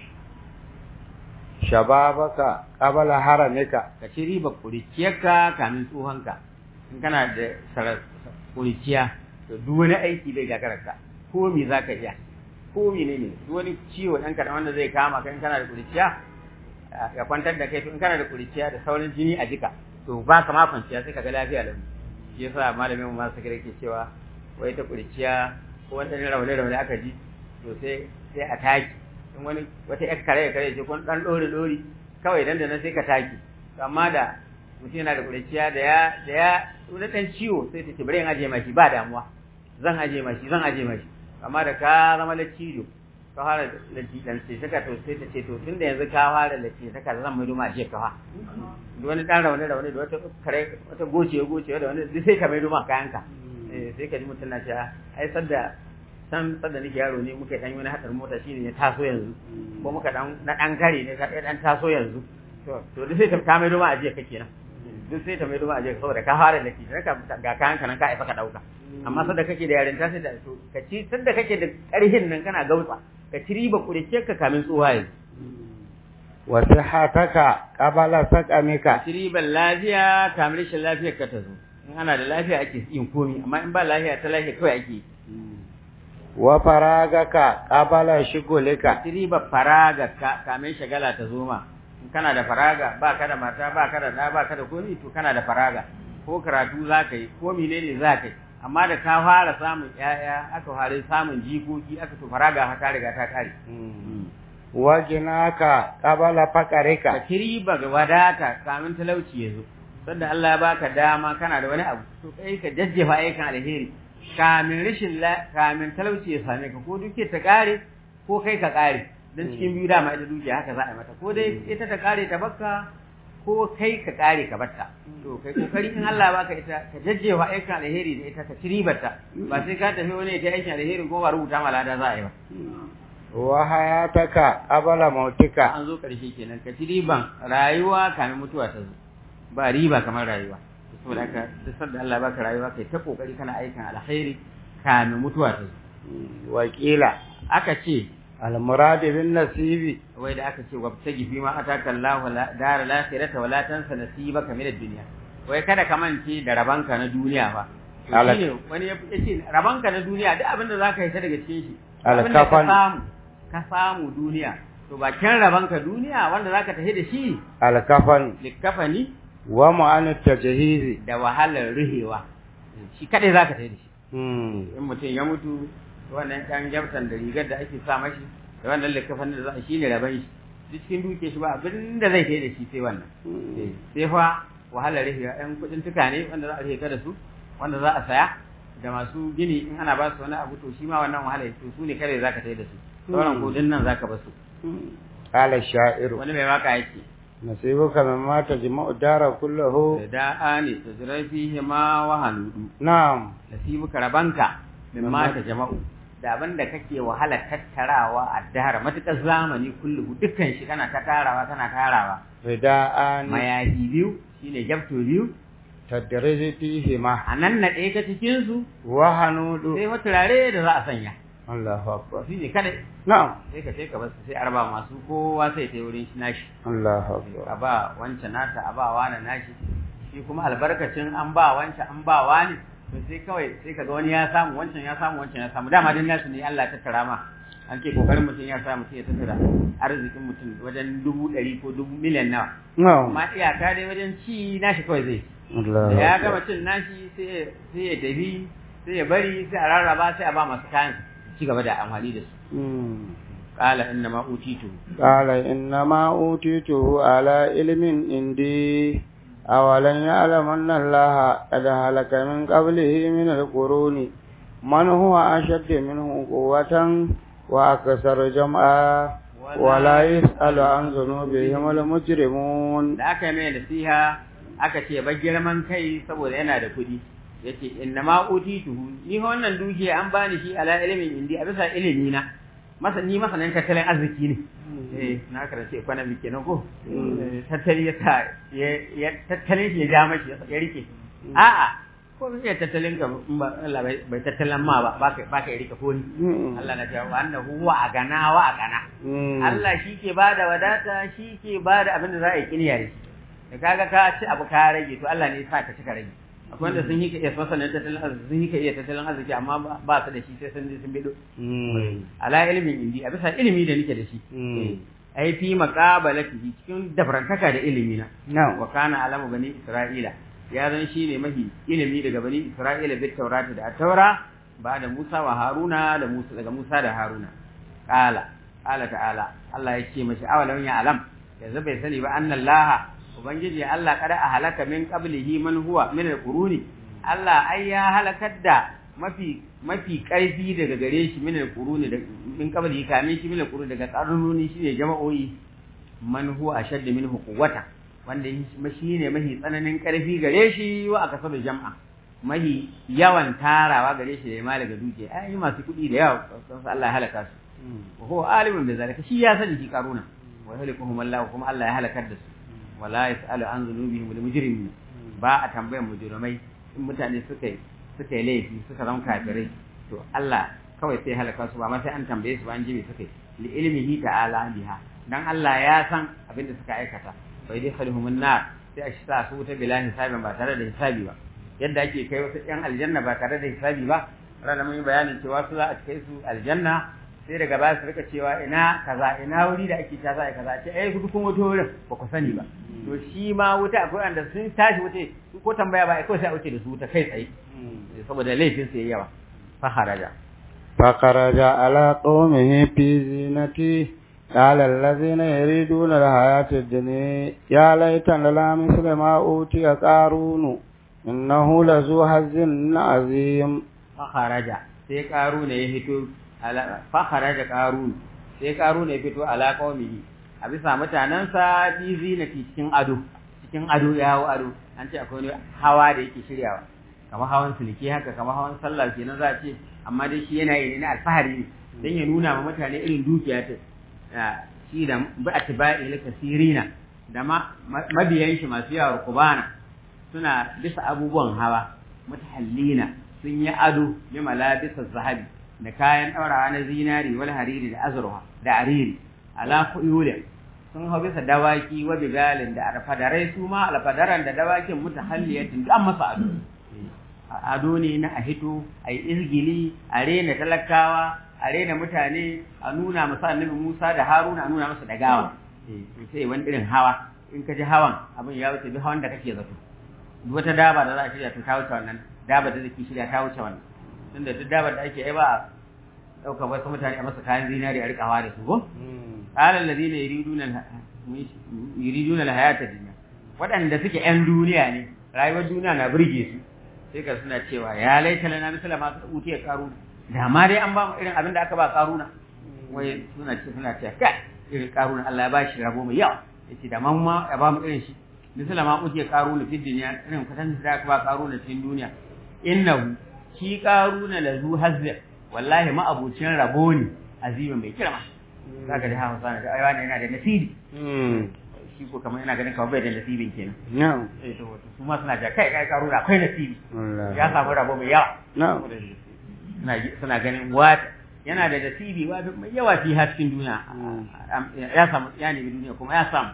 Speaker 2: shababaka qabala haramika
Speaker 3: ka ci riba kuriciyarka kamin tsohonka in kana da sarar kuriciya to duk wani aiki bai gagararka ko me za ka iya ko mene ne duk wani ciwo ɗan kaɗan wanda zai kama ka in kana da kuriciya ya kwantar da kai to in kana da kuriciya da saurin jini a jika to ba ka ma kwanciya sai ka ga lafiya lau shi yasa malamin mu masu kire ke cewa wai ta kuriciya ko wani ɗan raune raune aka ji to sai sai a taki in wani wata yar kare kare ce kun dan dore dori kawai dan da nan sai ka taki amma da mutum yana da kuriciya da ya da ya wani dan ciwo sai ta ce bari in aje mashi ba damuwa zan aje mashi zan aje mashi amma da ka zama laccido ka fara lacci dan sai saka to sai ta ce to tunda yanzu ka fara lacci saka zan mai duma aje ka fa da wani dan rawane rawane da wata kare wata goce goce da wani duk sai ka mai duma kayanka eh sai ka ji mutum na cewa ai sadda san sadda nake yaro ne muka dan wani hadar mota shine ya taso yanzu ko muka dan na dan kare ne ka dan taso yanzu to to duk sai ta ka mai duma aje ka kenan duk sai ta mai duma aje saboda ka fara laki ka ga kayan ka nan ka aifa ka dauka amma sadda kake da yarinta sai da to ka ci sadda kake da karhin nan kana gautsa ka ci riba kurece ka kamin tsuwaye
Speaker 2: wa sihhataka qabala
Speaker 3: ka
Speaker 2: saqamika
Speaker 3: ci riban lafiya kamin rashin lafiyar ka ta zo in ana da lafiya ake yin komi amma in ba lafiya ta lafiya kawai ake yi
Speaker 2: wa faragaka qabala shugulika
Speaker 3: ci riba faraga ka kamin shagala ta zo ma in kana da faraga ba ka da mata ba ka da ɗa ba ka da komi to kana da faraga ko karatu za ka yi ko menene za ka yi amma da ka fara samun ƴaƴa aka fara samun jikoki aka to faraga ha ta riga ta kare
Speaker 2: wa ginaka qabala
Speaker 3: ka
Speaker 2: faqarika
Speaker 3: ci riba ga wadata kamin talauci ya zo sanda Allah ya baka dama kana da wani abu to kai ka jajjefa ayyukan alheri kamin rashin la kamin talauci ya same ka ko duke ta kare ko kai ka kare dan cikin biyu dama ita dukiya haka za a yi mata ko dai ita ta kare ta bakka ko kai ka kare ka batta to kai kokari in Allah baka ita ka jajjefa ayyukan alheri da ita ka ci ribarta ba sai ka tafi wani ta aikin alheri ko ba rubuta ma lada za a yi ba
Speaker 2: wa hayataka qabala mautika
Speaker 3: an zo karshe kenan ka ci riban rayuwa kamin mutuwa ta zo ba riba kamar rayuwa saboda haka duk sanda Allah baka rayuwa kai ta kokari kana aikin alkhairi kamin mutuwa ta zo
Speaker 2: wakila
Speaker 3: aka ce
Speaker 2: al-murad bin nasibi
Speaker 3: wai da aka ce wabtagi fi ma ataka Allah dar al-akhirata wala tansa nasibaka min ad-dunya wai kada ka mance da rabanka na duniya fa To
Speaker 2: Ala-
Speaker 3: shine wani ya ce rabanka na duniya duk abin da zaka yi ta daga cikin shi abin da ka
Speaker 2: Alkafan.
Speaker 3: samu ka samu duniya to bakin rabanka duniya wanda zaka tafi da shi
Speaker 2: al-kafan
Speaker 3: likafani
Speaker 2: wa mu'an tajhizi
Speaker 3: da wahalar ruhewa shi kadai zaka tafi da shi
Speaker 2: hmm
Speaker 3: in mutum ya mutu wannan ɗan gyamtan da rigar da ake sa mashi da wannan likafan da za a shi ne raban shi duk cikin duke shi ba abin da zai kai da shi sai wannan Eh, sai fa wahalar ruhewa ɗan kuɗin tuka ne wanda za a rufe ka da su wanda za a saya da masu gini in ana ba su wani abu to shi ma wannan wahalar to su ne kare zaka tafi da su sauran kuɗin nan zaka ba su
Speaker 2: qala sha'iru
Speaker 3: wani mai waka yake
Speaker 2: nasibuka mimma tajma'u dara kullahu
Speaker 3: da ani tajra fihi ma wa hanudu
Speaker 2: na'am
Speaker 3: nasibuka rabanka mimma ta jama'u da abin da kake wahala tattarawa a dahar matukar zamani kullu dukkan shi kana ta tarawa kana tarawa
Speaker 2: rida'an
Speaker 3: mayafi biyu shine jabto biyu
Speaker 2: tadriji fihi ma
Speaker 3: a nan na ɗaya ta cikin su
Speaker 2: wa hanudu
Speaker 3: sai wata turare da za a sanya
Speaker 2: Allahu akbar
Speaker 3: shi ne kada
Speaker 2: na'am
Speaker 3: sai ka sai ka basu sai arba masu kowa sai ta yi wurin shi nashi
Speaker 2: Allahu
Speaker 3: a
Speaker 2: akbar
Speaker 3: ba wancan nata a ba wani nashi shi kuma albarkacin an ba wancan an ba wani to sai kawai sai kaga wani ya samu wancan ya samu wancan ya samu dama din nasu ne Allah ta tara ma an ce kokarin mutum ya samu sai ya tattara arzikin mutum wajen dubu ɗari ko dubu miliyan nawa
Speaker 2: na'am
Speaker 3: amma iyaka dai wajen ci nashi kawai zai
Speaker 2: Allahu
Speaker 3: da ya
Speaker 2: akbar
Speaker 3: gama cin nashi sai ya- sai ya tafi sai ya bari sai a rarraba sai a ba masu kayan su ci gaba da amfani da su
Speaker 2: Mm.
Speaker 3: qala inna ma utitu
Speaker 2: قال إنما أوتيته على علم عندي أولن يعلم أن الله قد هلك من قبله من القرون من هو أشد منه قوة وأكثر جمعا ولا يسأل عن ذنوبهم المجرمون
Speaker 3: da aka yi mai nasiha aka ce ba girman kai saboda yana da kuɗi yace inna ma utituhu ni fa wannan dukiya an bani shi ala ilimin indi a bisa ilimi na masa ni masanin tattalin arziki ne eh na karance economic kenan ko Eh, tattali ya sa ya ya- tattalin shi ya ja mashi ya ya rike a'a ko bai tattalin ka in ba Allah bai bai tattalin ma ba ba ka ba ka rike ko ni
Speaker 2: Mm.
Speaker 3: Allah na ce wa annahu huwa agana wa agana
Speaker 2: Mm.
Speaker 3: Allah shi ke ba da wadata shi ke ba da abin da za a yi kiniya da shi da kaga ka ci abu ka rage to Allah ne ya sa ka ci ka rage akwai wanda sun yi ka iya masanin tattalin arziki sun yi ka iya tattalin arziki amma ba- ba su da shi sai sun je sun bido
Speaker 2: Mm.
Speaker 3: ala ilimin indi a bisa ilimi da nake da shi
Speaker 2: Mm.
Speaker 3: ai fi maqabalatihi cikin dafarantaka da ilimi na
Speaker 2: Na'am.
Speaker 3: wa kana alamu bani isra'ila ya zan shi ne mahi ilimi daga bani isra'ila bit taurata da taura ba da musa wa haruna da musa daga musa da haruna qala qala ta'ala Allah ya ce mashi awalan ya alam yanzu bai sani ba annallaha ubangiji Allah kada a halaka min qablihi man huwa min alquruni Allah ai ya halakar da mafi mafi karfi daga gare shi min alquruni da min qablihi kamin shi min alquruni daga qarnuni shine jama'o'i man huwa ashaddu minhu quwwata wanda shi ne mahi tsananin karfi gare shi wa aka sabu jam'a mahi yawan tarawa gare shi da ma daga duke ai masu kuɗi da yawa sun san Allah ya halaka su wa huwa alimun bi zalika shi ya sani shi karuna wa yahlikuhum Allah kuma Allah ya halakar da su wala yasalu an dhunubihim al mujrimin ba a tambayar mujrimai in mutane suka yi suka yi laifi suka zama kafirai to Allah kawai sai halaka su ba ma sai an tambaye su ba an ji me suka yi li ilmihi ta'ala biha dan Allah ya san abin da suka aikata bai dai khalhumun nar sai a sa su wuta bila hisabin ba tare da hisabi ba yadda ake kai wasu yan aljanna ba tare da hisabi ba rana mun yi bayanin cewa su za a kai su aljanna sai daga baya su rika cewa ina kaza ina wuri da ake ta za a kaza ce eh kudu kun wuto wurin ba ku sani ba to shi ma wuta akwai wanda sun tashi wuce ko tambaya ba kawai sai a wuce da su wuta kai tsaye saboda laifin su yayi yawa fa haraja
Speaker 2: فخرج على قومه في زينته قال الذين يريدون الحياة الدنيا يا ليت لنا مثل ما أوتي قارون إنه لذو حظ عظيم
Speaker 3: فخرج sai karu ne ya fito ala fakharaja karu sai karu ne ya fito ala qaumihi a bisa mutanansa bi zinati cikin ado cikin ado ya hawo ado an ce akwai wani hawa da yake shiryawa kamar hawan sulki haka kamar hawan sallah kenan za a ce amma dai shi yana yi na alfahari ne dan ya nuna ma mutane irin dukiya ta shi da bi atba'i la kasirina da ma mabiyan shi masu yawa kubana suna bisa abubuwan hawa mutahallina sun yi ado bi malabisa zahabi da kayan ɗaurawa na zinari wal hariri da azurwa da ariri ala kuyula sun hau bisa dawaki wa bigalin da alfadarai su ma alfadaran da dawakin mutahalliyatin duk an masa ado ado ne na a hito a yi izgili a rena talakawa a rena mutane a nuna masa annabi Musa da Haruna a nuna masa dagawa sai wani irin hawa in ka ji hawan abin ya wuce duk hawan da kake zato duk wata daba da za a shirya ta wuce wannan daba da zaki shirya ta wuce wannan tunda duk daba da ake yi ba ɗaukar wasu mutane a masa kayan zinari a rikawa da su ko qala alladhina yuriduna yuriduna alhayata dunya waɗanda suke ƴan duniya ne rayuwar duniya na burge su sai ka suna cewa ya laita lana misala ma su uti ya karu da ma dai an ba mu irin abin da aka ba karuna wai suna ce suna ce kai irin karuna Allah ya ba shi rabo mai yawa yace da man ma ya ba mu irin shi misala ma uti ya karuna fi dunya irin kwatan da aka ba karuna cikin duniya innahu shi karuna lazu hazza wallahi ma abucin rabo ne azima mai kirma zaka da hawa sana ai wani yana da nasibi shi ko kamar ina ganin kawai bai da nasibin kenan
Speaker 2: na'am
Speaker 3: eh to su ma suna ja kai kai karuna akwai nasibi ya samu rabo mai yawa
Speaker 2: na'am
Speaker 3: suna suna ganin what yana da nasibi wa mai yawa fi haskin duniya ya samu ya nemi duniya kuma ya samu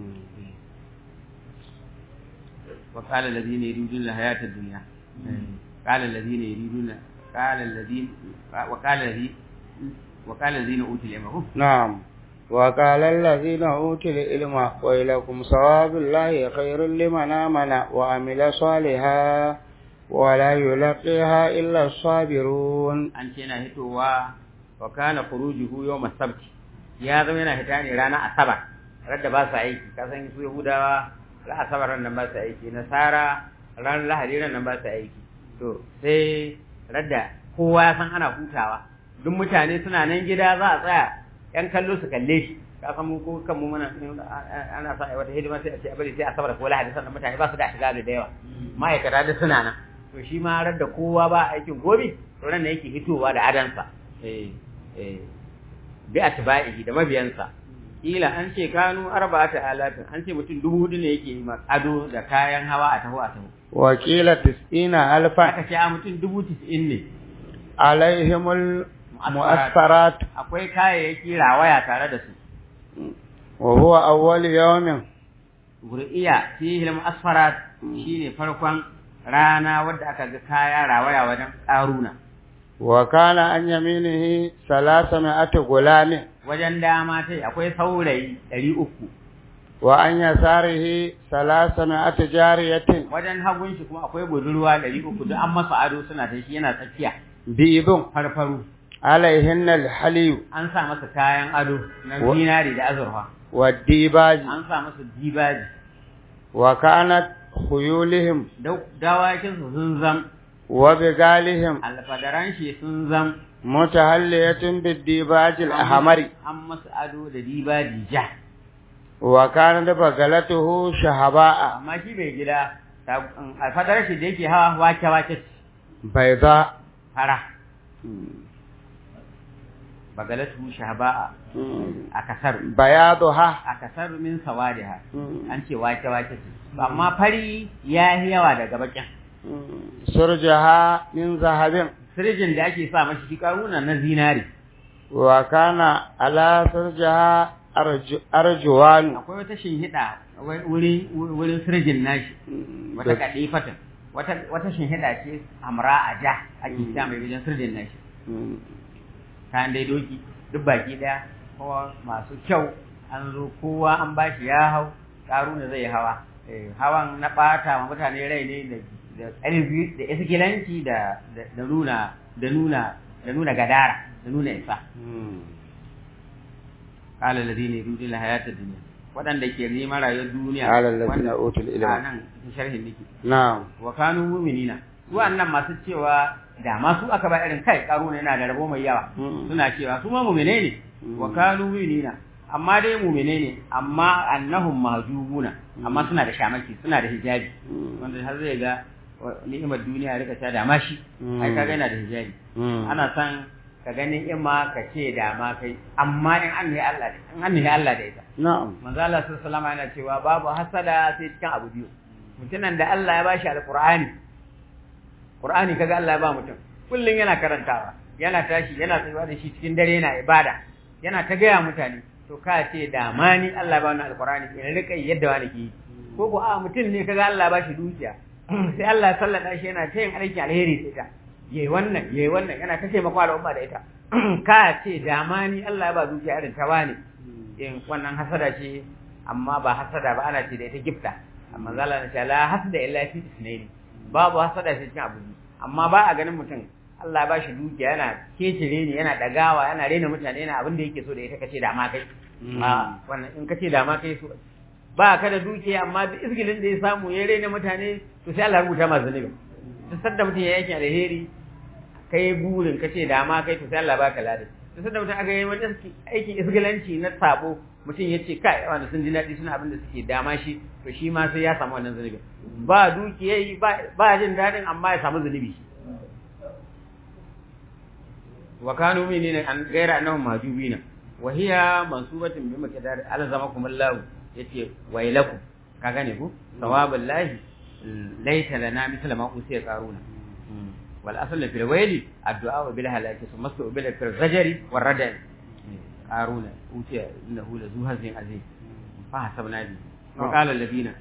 Speaker 3: wa qala alladhina yuriduna hayata ad-dunya qala alladhina yuriduna qala alladhina wa qala alladhina wa qala alladhina utul ilma
Speaker 2: na'am وقال الذين أوتوا العلم ويلكم ثواب الله خير لمن آمن وعمل صالحا ولا يلقيها إلا الصابرون
Speaker 3: an ce yana hitowa wa kana khurujuhu yawm as-sabt ya zama yana hita ne ranar asabar radda ba su aiki ka san su yahudawa ran asabar ran nan ba su aiki nasara ran lahadi ran nan ba su aiki to sai radda kowa ya san ana hutawa duk mutane suna nan gida za a tsaya yan kallo su kalle shi ka san mu ko kan mu muna ana sa wata hidima sai a ce a bari sai asabar ko lahadi sannan mutane ba su da shiga da yawa ma'aikata da suna nan to shi ma radda kowa ba aikin gobe to ran da yake hitowa da adansa eh eh bi atba'ihi da mabiyansa kila an ce kanu arba'ata alatin an ce mutum dubu hudu ne yake ma ado da kayan hawa a taho a taho
Speaker 2: wakila tis'ina alfa
Speaker 3: aka ce a mutum dubu tis'in ne
Speaker 2: alaihimul mu'asfarat
Speaker 3: akwai kayayyaki rawaya tare da su
Speaker 2: wa huwa awwal yawmin
Speaker 3: gur'iya fihi al-mu'asfarat shine farkon rana wadda aka ga kaya rawaya wajen karuna
Speaker 2: wa kana an yaminihi salasami'atu gulamin
Speaker 3: wajen dama tai akwai saurayi ɗari uku
Speaker 2: wa an yasarihi salasami'atu jariyatin
Speaker 3: wajen hagun shi kuma akwai budurwa ɗari uku duk an masa ado suna ta shi yana tsakiya
Speaker 2: bidun
Speaker 3: farfaru
Speaker 2: alaihinna alhaliyu
Speaker 3: an sa masa kayan ado na
Speaker 2: Wa-
Speaker 3: zinari da azurfa
Speaker 2: wa dibaji
Speaker 3: an sa masa dibaji
Speaker 2: wa kanat khuyulihim
Speaker 3: Dau- dawakin su sun zam
Speaker 2: wa bigalihim
Speaker 3: alfadaran shi sun zam
Speaker 2: mutahalliyatun bidibaji alahmari
Speaker 3: an masa ado da dibaji ja
Speaker 2: wa kanat bagalatuhu shahaba'a
Speaker 3: amma shi bai gida ta- alfadaran shi da yake hawa wake wake
Speaker 2: bayda
Speaker 3: fara bagalatu shaba'a a kasar
Speaker 2: bayaduha
Speaker 3: a kasar min sawadiha an ce wake wake ce amma fari ya yi yawa daga bakin
Speaker 2: surjaha min zahabin
Speaker 3: sirjin da ake sa mashi shi karuna na zinari
Speaker 2: wa kana ala surjaha arju- arjuwan
Speaker 3: akwai wata shinhida wai- wurin wurin sirjin nashi wata kadifatan wata wata shinhida ce amra a ja ake sa mai wajen sirjin nashi kayan dai doki duk baki daya kowa masu kyau an zo kowa an bashi ya hau karuna zai hawa Eh, hawan na bata ma mutane rai ne da da ƙarfi da iskilanci da da da nuna da nuna da nuna gadara da nuna isa qala alladhina yuriduna hayata dunya wadanda ke neman rayuwar duniya
Speaker 2: Qala alladhina
Speaker 3: wanda-
Speaker 2: utul ilma.
Speaker 3: a nan cikin sharhin nake
Speaker 2: na'am
Speaker 3: wa kanu mu'minina su annan masu cewa da ma su aka ba irin kai karuna yana da rabo mai yawa
Speaker 2: Mm.
Speaker 3: suna cewa su ma mu'mine ne wa kanu mu'minina amma dai mu'mine ne amma annahum mahjubuna amma suna da shamaki suna da hijabi wanda har zai ga wa- ni'imar duniya ya rika ta da mashi
Speaker 2: Mm.
Speaker 3: ai kaga yana da hijabi ana san ka ga ni'ima ka ce da ma kai amma in an ne Allah in an ne Allah da ita
Speaker 2: na'am
Speaker 3: manzo Allah sallallahu alaihi wasallam yana cewa babu hasada sai cikin abu biyu mutumin da Allah ya bashi alqur'ani qur'ani kaga Allah ya ba mutum kullun yana karantawa yana tashi yana tsayuwa da shi cikin dare yana ibada yana ta gaya mutane to ka ce da ma ni Allah ya bani alqur'ani in rika yi yadda wani ke yi ko ko a mutum ne kaga Allah ya bashi dukiya sai Allah ya sallada shi yana ta yin aikin alheri da ita yayi wannan yayi wannan yana ta taimako al'umma da ita ka ce da ma ni Allah ya ba dukiya irin ta wani in wannan hasada ce amma ba hasada ba ana ce da ita gifta amma zala na ce la hasada illa fi isnaini babu hasada ce cikin abu biyu. amma ba a ganin mutum Allah ba shi dukiya yana kecire ne yana dagawa yana rena mutane yana abin da yake so da ita kace da ma kai a wannan in kace da ma kai so ba ka da dukiya amma duk izgilin da ya samu ya rena mutane to sai Allah ya rubuta masa zunubi duk sanda mutum ya yake alheri kai burin kace da ma kai to sai Allah baka lada duk sanda mutum aka yi wani aikin isgilanci na sabo mutum ya ce kai wanda sun ji daɗi suna abin da suke dama shi to shi ma sai ya samu wannan zunubi ba dukiyai ba ba jin daɗin amma ya samu zunubi wa kanu minina an gaira annahum mahjubina wa hiya mansubatun bi miqdar alzamakum Allah yace wailakum ka gane ku sawabul lahi laita lana misla ma usiya qaruna wal asl fil wayli addu'a bil halaki thumma bil fil zajri war radal qaruna utiya innahu la zu hazin azim fa hasabna bi wa qala alladhina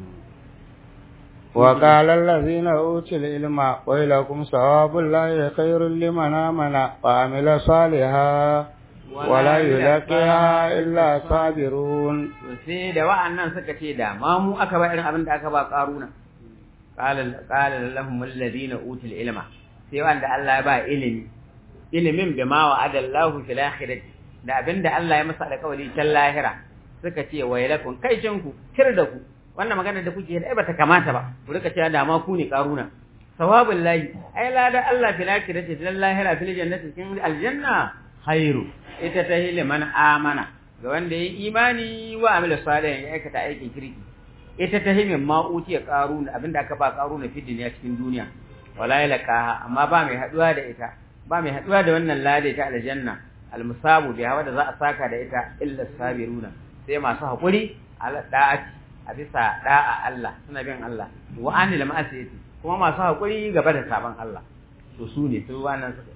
Speaker 2: وقال الذين أوتوا العلم ويلكم ثواب الله خير لمن آمن وعمل صالحا ولا يلقيها إلا صابرون
Speaker 3: sai da wa'annan suka ce da ma mu aka ba irin abin da aka ba karuna qala qala lahum alladhina utul ilma sai wanda Allah ya ba ilimi ilimin bima wa'ada Allah fil akhirati da abinda Allah ya masa alƙawari can lahira suka ce wailakum kai ku kir da ku wannan magana da kuke da bata kamata ba ku rika cewa da ma ku ne karuna sawabul lahi ai lada Allah fil akhirati fil lahira fil jannati cikin aljanna khairu ita ta hile man amana ga wanda ya imani wa amila salihan ya aikata aikin kirki ita ta hime ma utiya qaruna abinda aka ba qaruna fi duniya cikin duniya wala yalqaha amma ba mai haduwa da ita ba mai haduwa da wannan lade ta aljanna almusabu biha wanda za a saka da ita illa sabiruna sai masu hakuri ala da'ati a bisa da'a Allah suna bin Allah wa anil ma'asiyati kuma masu hakuri gaba da saban Allah to su ne su wannan suka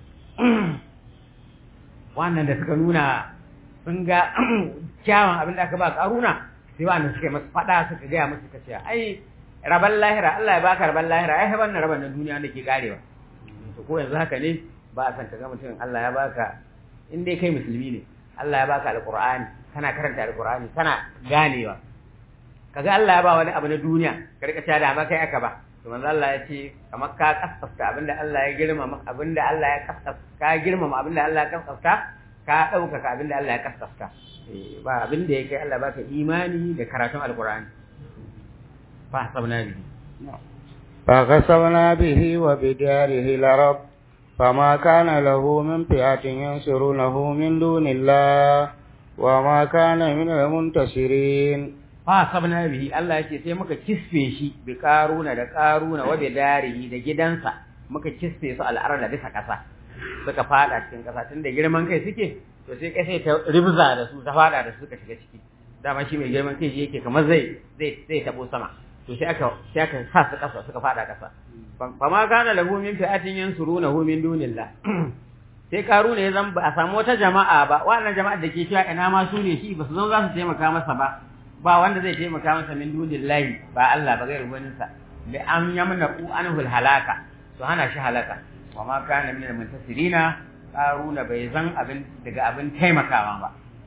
Speaker 3: wannan da suka nuna sun ga kyawun abin da aka ba karuna sai wannan suka yi masu fada suka gaya masu suka ce ai raban lahira Allah ya baka raban lahira ai wannan raban na duniya da ke karewa to ko yanzu haka ne ba a san ka ga mutum Allah ya baka in dai kai musulmi ne Allah ya baka alqur'ani kana karanta alqur'ani kana ganewa kaga Allah ya ba wani abu na duniya ka rika cewa da ma kai aka ba to manzo Allah ya ce kamar ka kaskasta abinda Allah ya girmama abinda Allah ya kaskasta ka girmama abinda Allah ya kaskasta ka ɗaukaka abinda Allah ya kaskasta ba abinda ya kai Allah baka imani da karatun alkur'ani fa sabna bihi
Speaker 2: fa kasabna bihi wa bidarihi larab فما كان له من فئة ينصرونه من دون الله وما كان من المنتصرين
Speaker 3: fa sabna bihi Allah yake sai muka kisfe shi bi karuna da karuna wa bi darihi da gidansa muka kisfe su al'arda bisa kasa suka fada cikin kasa tunda girman kai suke to sai kai sai ta ribza da su ta fada da su suka shiga ciki dama shi mai girman kai yake kamar zai zai zai tabo sama to sai aka sai aka sa su kasa suka fada kasa fa ma kana lahu min fi'atin yansurunahu min dunillah sai karuna ya zan ba a samu wata jama'a ba wannan jama'ar da ke cewa ina ma su ne shi ba su zan za su taimaka masa ba ba wanda zai taimaka masa min dunillahi ba Allah ba gairu wani sa bi an yamna ku anhu halaka to hana shi halaka wa ma kana min al-muntasirina qaruna bai zan abin daga abin taimakawa ba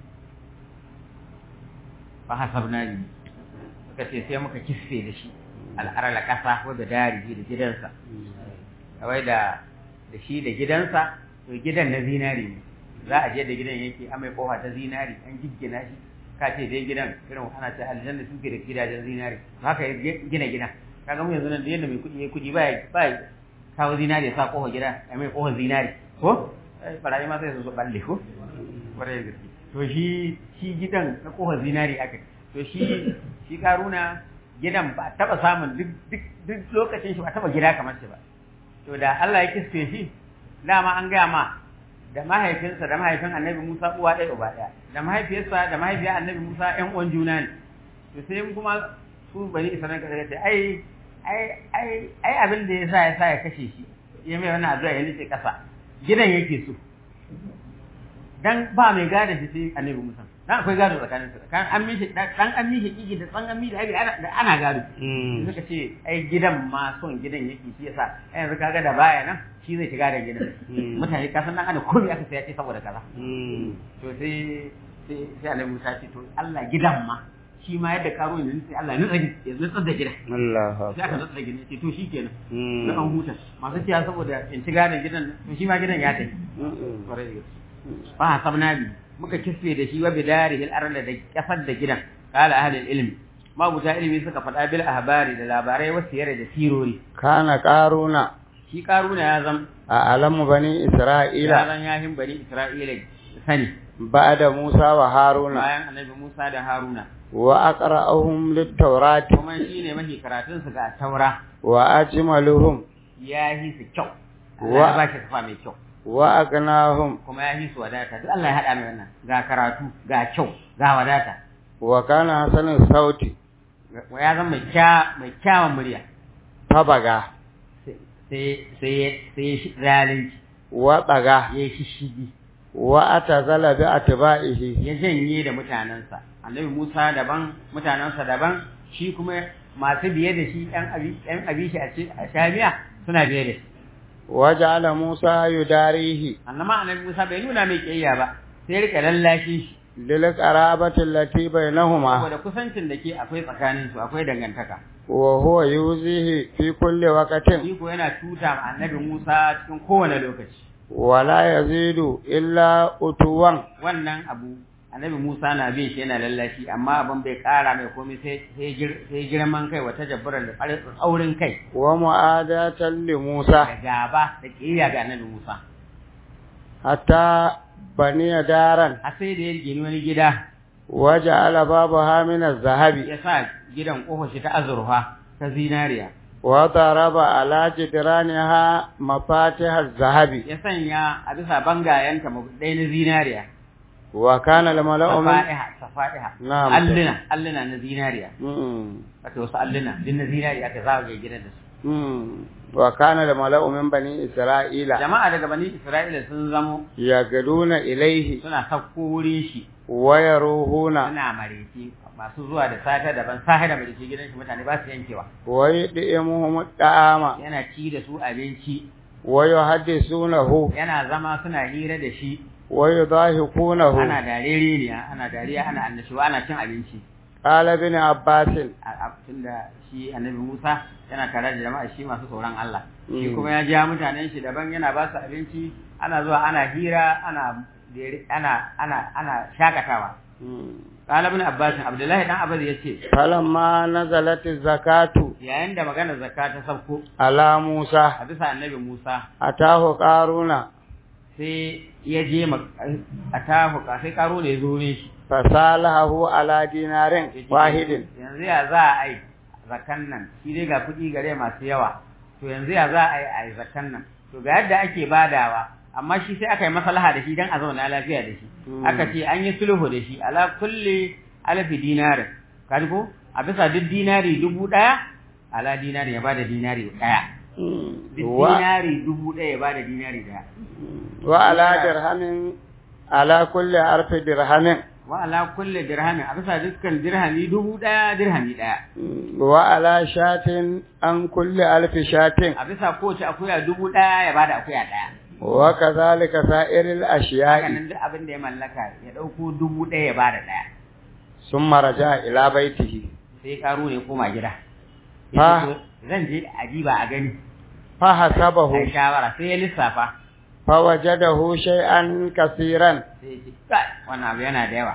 Speaker 3: fa hasabna ni suka ce sai muka kisse da shi al'arala kasa ko da dari da gidansa kawai da da shi da gidansa to gidan na zinari ne za a je da gidan yake amai kofa ta zinari an giggina shi ka ce dai gidan irin ana ce aljanna suke da gidajen zinari haka ya gina gida kaga mu yanzu nan da yadda mai kuɗi ya kuɗi ba ba kawo zinari ya sa kofa gida ya mai kofa zinari ko barayi ma sai su balle ko kwarai da gaske to shi shi gidan na kofa zinari aka to shi shi karuna gidan ba taba samun duk duk duk lokacin shi ba taba gida kamar shi ba to da Allah ya kisfe shi dama an gaya ma da mahaifinsa da mahaifin annabi Musa uwa ɗaya uba ɗaya da mahaifiyarsa da mahaifiyar annabi Musa ƴan uwan juna ne to sai kuma su bani Isra'ila ka ce ai ai ai ai abin da yasa ya sa ya kashe shi ya mai wannan addu'a ya nace kasa gidan yake so dan ba mai gada shi sai annabi Musa dan akwai gado tsakanin su kan an mishi dan an mishi kiki da tsan an mishi abi ana ana gado suka ce ai gidan ma son gidan yake shi yasa ai yanzu kaga da baya nan shi zai shiga da gidan mutane ka san dan ana komai aka sai ya ce saboda kaza to sai sai sai annabi Musa ce to Allah gidan ma shi ma yadda karo ne sai Allah ya nutsa ya nutsa da gidan
Speaker 2: Allah
Speaker 3: sai aka nutsa da gidan ce to shikenan na an huta masu ciya saboda in shiga da gidan to shi ma gidan ya tafi ba sabna bi muka kisfe da shi wa bidarihi al-arda da kasar da gidan qala ahli al-ilm mabuta ilimi suka faɗa bil ahbari da labarai wasu yare da sirori
Speaker 2: kana qaruna
Speaker 3: shi karuna ya zam
Speaker 2: a alamu bani
Speaker 3: ya
Speaker 2: isra'ila
Speaker 3: zan yahin bani isra'ila sani
Speaker 2: ba'da musa wa haruna
Speaker 3: bayan annabi musa da haruna
Speaker 2: wa aqra'uhum lit-taurat
Speaker 3: kuma shine mafi karatun su ga taura
Speaker 2: wa ajmaluhum
Speaker 3: ya yi su kyau
Speaker 2: Wa-
Speaker 3: Allah ya ba shi kafa mai kyau
Speaker 2: wa agnahum
Speaker 3: kuma ya yi su wadata duk Allah ya haɗa mai wannan ga karatu ga kyau ga wadata
Speaker 2: wa kana hasanin sauti
Speaker 3: ya zama mai kya mai kyawun murya
Speaker 2: fabaga
Speaker 3: sai sai sai zalunci
Speaker 2: wa tsaga
Speaker 3: ya shishigi
Speaker 2: wa atazala bi atba'ihi
Speaker 3: ya janye da mutanensa annabi Musa daban mutanensa daban shi kuma masu biye da shi ɗan abi ɗan abishi a ce a shamiya suna biye da shi
Speaker 2: wa ja'ala Musa yudarihi
Speaker 3: annama annabi Musa bai nuna mai kiyayya ba sai rika lallashin shi
Speaker 2: lil qarabati allati bainahuma
Speaker 3: saboda kusancin da ke akwai tsakanin su akwai dangantaka
Speaker 2: wa huwa yuzihi fi kulli waqtin
Speaker 3: shi ko yana tuta ma annabi Musa cikin kowane lokaci
Speaker 2: wa la yazidu illa utuwan
Speaker 3: wannan abu annabi Musa na bin shi yana lallashi amma abin bai kara mai komai sai sai gir- sai girman kai wata jabbaran da aurin kai
Speaker 2: wa mu'adatan li Musa
Speaker 3: da gaba da kiyaya ga annabi Musa
Speaker 2: hatta baniya daran
Speaker 3: har sai da ya gini wani gida
Speaker 2: wa ja'ala babaha min az-zahabi
Speaker 3: ya sa gidan kofar shi ta azurfa ta zinariya
Speaker 2: wa daraba ala jidraniha mafatih az-zahabi
Speaker 3: ya sanya a bisa bangayenta ɗaya na zinariya
Speaker 2: wa kana al-mala'u min
Speaker 3: safa'iha safa'iha
Speaker 2: Na'am.
Speaker 3: alluna alluna na zinariya
Speaker 2: Mm,
Speaker 3: wato wasu alluna din na zinariya aka zagaye gidan da su
Speaker 2: mm. wa kana al-mala'u min bani isra'ila
Speaker 3: jama'a daga bani isra'ila sun zamo
Speaker 2: yagaduna ilayhi
Speaker 3: suna sauko wurin shi
Speaker 2: wa yaruhuna
Speaker 3: suna mareci masu zuwa da sata daban sahi da mareci gidan shi mutane ba su yankewa
Speaker 2: wa yud'imuhum da'ama
Speaker 3: yana ci da su abinci
Speaker 2: wa yuhaddisunahu
Speaker 3: yana zama suna hira da shi
Speaker 2: wa yudahikunahu
Speaker 3: ana darere ne ana dariya ana annashuwa ana cin abinci
Speaker 2: qala ibn abbasin
Speaker 3: a tunda shi annabi Musa yana tare da jama'a shi masu tsoron Allah shi
Speaker 2: Mm.
Speaker 3: kuma ya ja mutanen shi daban yana ba su abinci ana zuwa ana hira ana dere- ana ana ana shakatawa qala ibn abbas abdullahi dan abbas yace
Speaker 2: falamma nazalat zakatu
Speaker 3: yayin da magana zakka ta sauko
Speaker 2: ala Musa
Speaker 3: a bisa annabi Musa
Speaker 2: atahu qaruna
Speaker 3: sai ya je ma- a tahu ka sai karo ne zo ne shi
Speaker 2: fasalahu ala dinarin
Speaker 3: Ya ce,
Speaker 2: wahidin
Speaker 3: yanzu ya za a yi zakan nan shi dai ga kuɗi gare masu yawa to yanzu ya za a yi a yi zakan nan to ga yadda ake badawa amma shi sai aka yi maslaha da shi dan a zauna lafiya da shi
Speaker 2: Mm.
Speaker 3: aka ce an yi sulhu da shi ala kulli alfi dinarin kaji ko a bisa duk dinari dubu ɗaya ala dinari ya bada dinari ɗaya duk
Speaker 2: wa
Speaker 3: dinari dubu ɗaya ya bada dinari ɗaya
Speaker 2: wa ala dirhamin ala kulli arfi dirhamin
Speaker 3: wa ala kulli dirhamin a bisa dukkan dirhami dubu ɗaya dirhami ɗaya
Speaker 2: wa ala shatin an kulli alfi shatin
Speaker 3: a bisa kowace akuya dubu ɗaya ya bada akuya ɗaya
Speaker 2: wa kadhalika sa'iril
Speaker 3: haka
Speaker 2: ashiya'i
Speaker 3: nan duk abin da ya mallaka ya ɗauko dubu ɗaya ya bada ɗaya
Speaker 2: summa raja'a ila baitihi
Speaker 3: sai karo ne koma gida
Speaker 2: Ha.
Speaker 3: Yace to, zan je a diba a gani
Speaker 2: fa hasabahu
Speaker 3: sai shawara sai ya lissafa
Speaker 2: fa wajadahu shay'an kaseeran
Speaker 3: sai ya ce kai wannan abu yana da yawa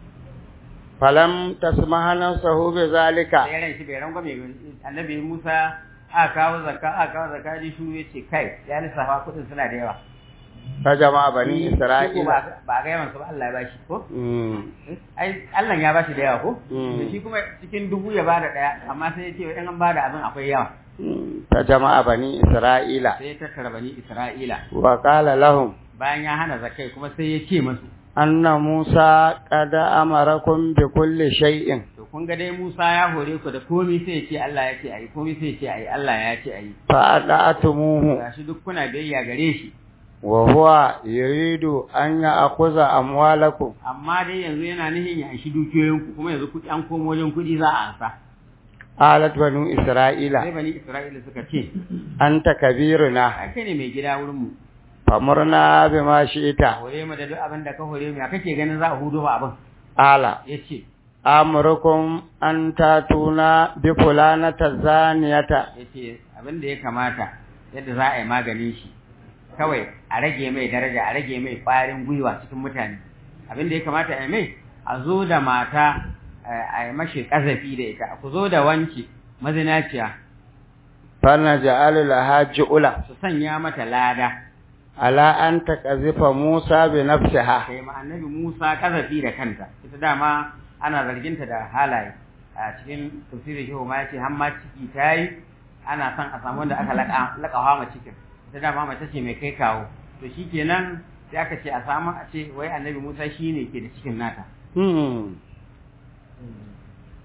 Speaker 2: falam tasmaha nafsuhu bi zalika
Speaker 3: sai ran shi bai rangwame ba. annabi Musa aka kawo zakka aka kawo zakka ji shuru ya ce kai ya lissafa kuɗin suna da yawa
Speaker 2: ta jama'a bani
Speaker 3: Shi ko
Speaker 2: isra'ila
Speaker 3: ba ba ga yawan su ba Allah ya bashi ko
Speaker 2: Mm.
Speaker 3: ai Allah ya bashi da yawa ko
Speaker 2: Mm.
Speaker 3: to shi kuma cikin dubu ya bada daya amma sai ya ce in an bada abin akwai yawa
Speaker 2: ta jama'a bani isra'ila
Speaker 3: sai ya tattara bani Isra'ila
Speaker 2: wa qala lahum
Speaker 3: bayan ya hana zakai kuma sai ya ce masu
Speaker 2: anna musa qad amarakum bi kulli shay'in
Speaker 3: to kun ga dai Musa ya hore ku da komai sai ya ce Allah ya ce ayi komai sai ya ce ayi Allah ya ce ayi
Speaker 2: fa ada'tumuhu
Speaker 3: gashi duk kuna biyayya gare shi
Speaker 2: wa huwa yuridu an ya'khudha amwalakum
Speaker 3: amma dai yanzu yana nihin ya anshi dukiyoyin ku kuma yanzu kuɗi an komo wajen kuɗi za a ansa
Speaker 2: alat banu isra'ila
Speaker 3: sai bani Isra'ila suka ce
Speaker 2: anta kabiruna
Speaker 3: ai kai ne mai gida wurin mu
Speaker 2: famurna bima shi'ta
Speaker 3: hore mu da duk abin da ka hore mu ya kake ganin za a hudo ba abin
Speaker 2: ala
Speaker 3: yace
Speaker 2: amurukum an tatuna bi fulanata zaniyata
Speaker 3: yace abin da ya kamata yadda za a yi maganin shi kawai a rage mai daraja a rage mai ƙwarin gwiwa cikin mutane abin da ya kamata a yi mai a zo da mata eh, a yi mashi ƙazafi da ita ku zo da wanki mazinaciya
Speaker 2: fana ja'alu laha ju'ula
Speaker 3: su sanya mata lada
Speaker 2: ala an taqazifa Musa bi nafsiha
Speaker 3: kai ma annabi Musa ƙazafi da kanta ita dama ana zarginta da halaye a cikin tafsirin shehu ma yace har ma ciki tayi ana son a samu wanda aka laka lakawa ma cikin ita dama mace ce mai kai kawo to shikenan sai aka ce a samu a ce wai annabi Musa shine ke da cikin nata
Speaker 2: hmm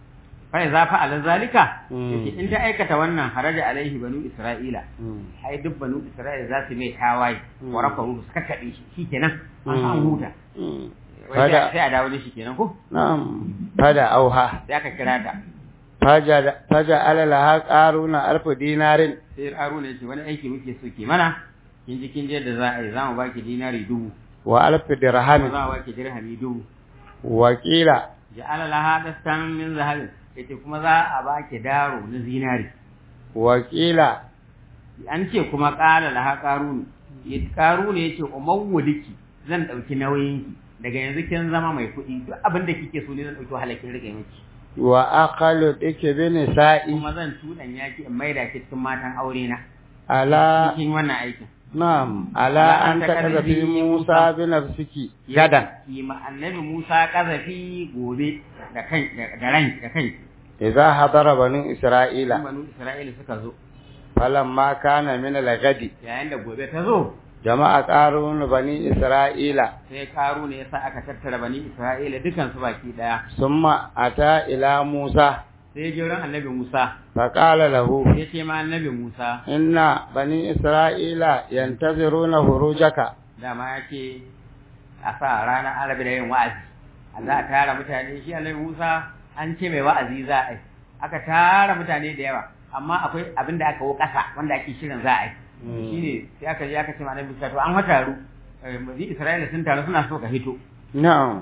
Speaker 3: fa za fa ala zalika
Speaker 2: Mm.
Speaker 3: yace in ta aikata wannan haraja alaihi banu isra'ila ai duk banu isra'ila za su mai tawaye
Speaker 2: Mm.
Speaker 3: wa rafahu suka kaɗe shi shikenan an san huta Wai
Speaker 2: Fada-
Speaker 3: sai sai a dawo da shi kenan ko
Speaker 2: na'am fada auha
Speaker 3: sai aka kira ta
Speaker 2: faja faja alalaha qaruna alfu dinarin
Speaker 3: sai haruna yace wani aiki muke so ke mana kin ji kin je da za a yi za mu baki dinari dubu
Speaker 2: wa alfu
Speaker 3: kuma
Speaker 2: dirhamin
Speaker 3: za mu baki dirhami dubu
Speaker 2: wa qila
Speaker 3: ja'ala laha dastan min zahabin yace kuma za a baki daro na zinari
Speaker 2: wa qila
Speaker 3: an ce kuma qala laha qarun ya qarun yace umawwaliki zan dauki nauyinki daga yanzu kin zama mai kuɗi duk abin da kike so ne zan dauki halakin rike miki
Speaker 2: wa aqalu dike bi nisa'i
Speaker 3: kuma zan tudan yaki in maida ki cikin matan aure na
Speaker 2: ala
Speaker 3: cikin wannan aikin
Speaker 2: na'am ala an takaza fi Musa bi nafsiki gadan
Speaker 3: yi ma annabi Musa kazafi gobe da kan da ran da kai
Speaker 2: idza hadara banu isra'ila
Speaker 3: banu Isra'ila suka zo
Speaker 2: falamma kana min al-gadi
Speaker 3: yayin da gobe ta zo
Speaker 2: jama'a qarun bani isra'ila
Speaker 3: sai karu ne yasa aka tattara bani Isra'ila dukan su baki daya
Speaker 2: summa ata ila Musa
Speaker 3: sai jiran annabi Musa
Speaker 2: faqala lahu
Speaker 3: ya ce ma annabi Musa
Speaker 2: inna bani isra'ila yantaziruna hurujaka
Speaker 3: dama ya ce a sa ranar arabi da yin wa'azi a za a tara mutane shi annabi Musa an ce mai wa'azi za a yi aka tara mutane da yawa amma akwai abin da aka wo ƙasa wanda ake shirin za a yi shine sai aka je aka ce ma annabi Musa to an wataru bani Isra'ila sun taru suna so ka hito
Speaker 2: na'am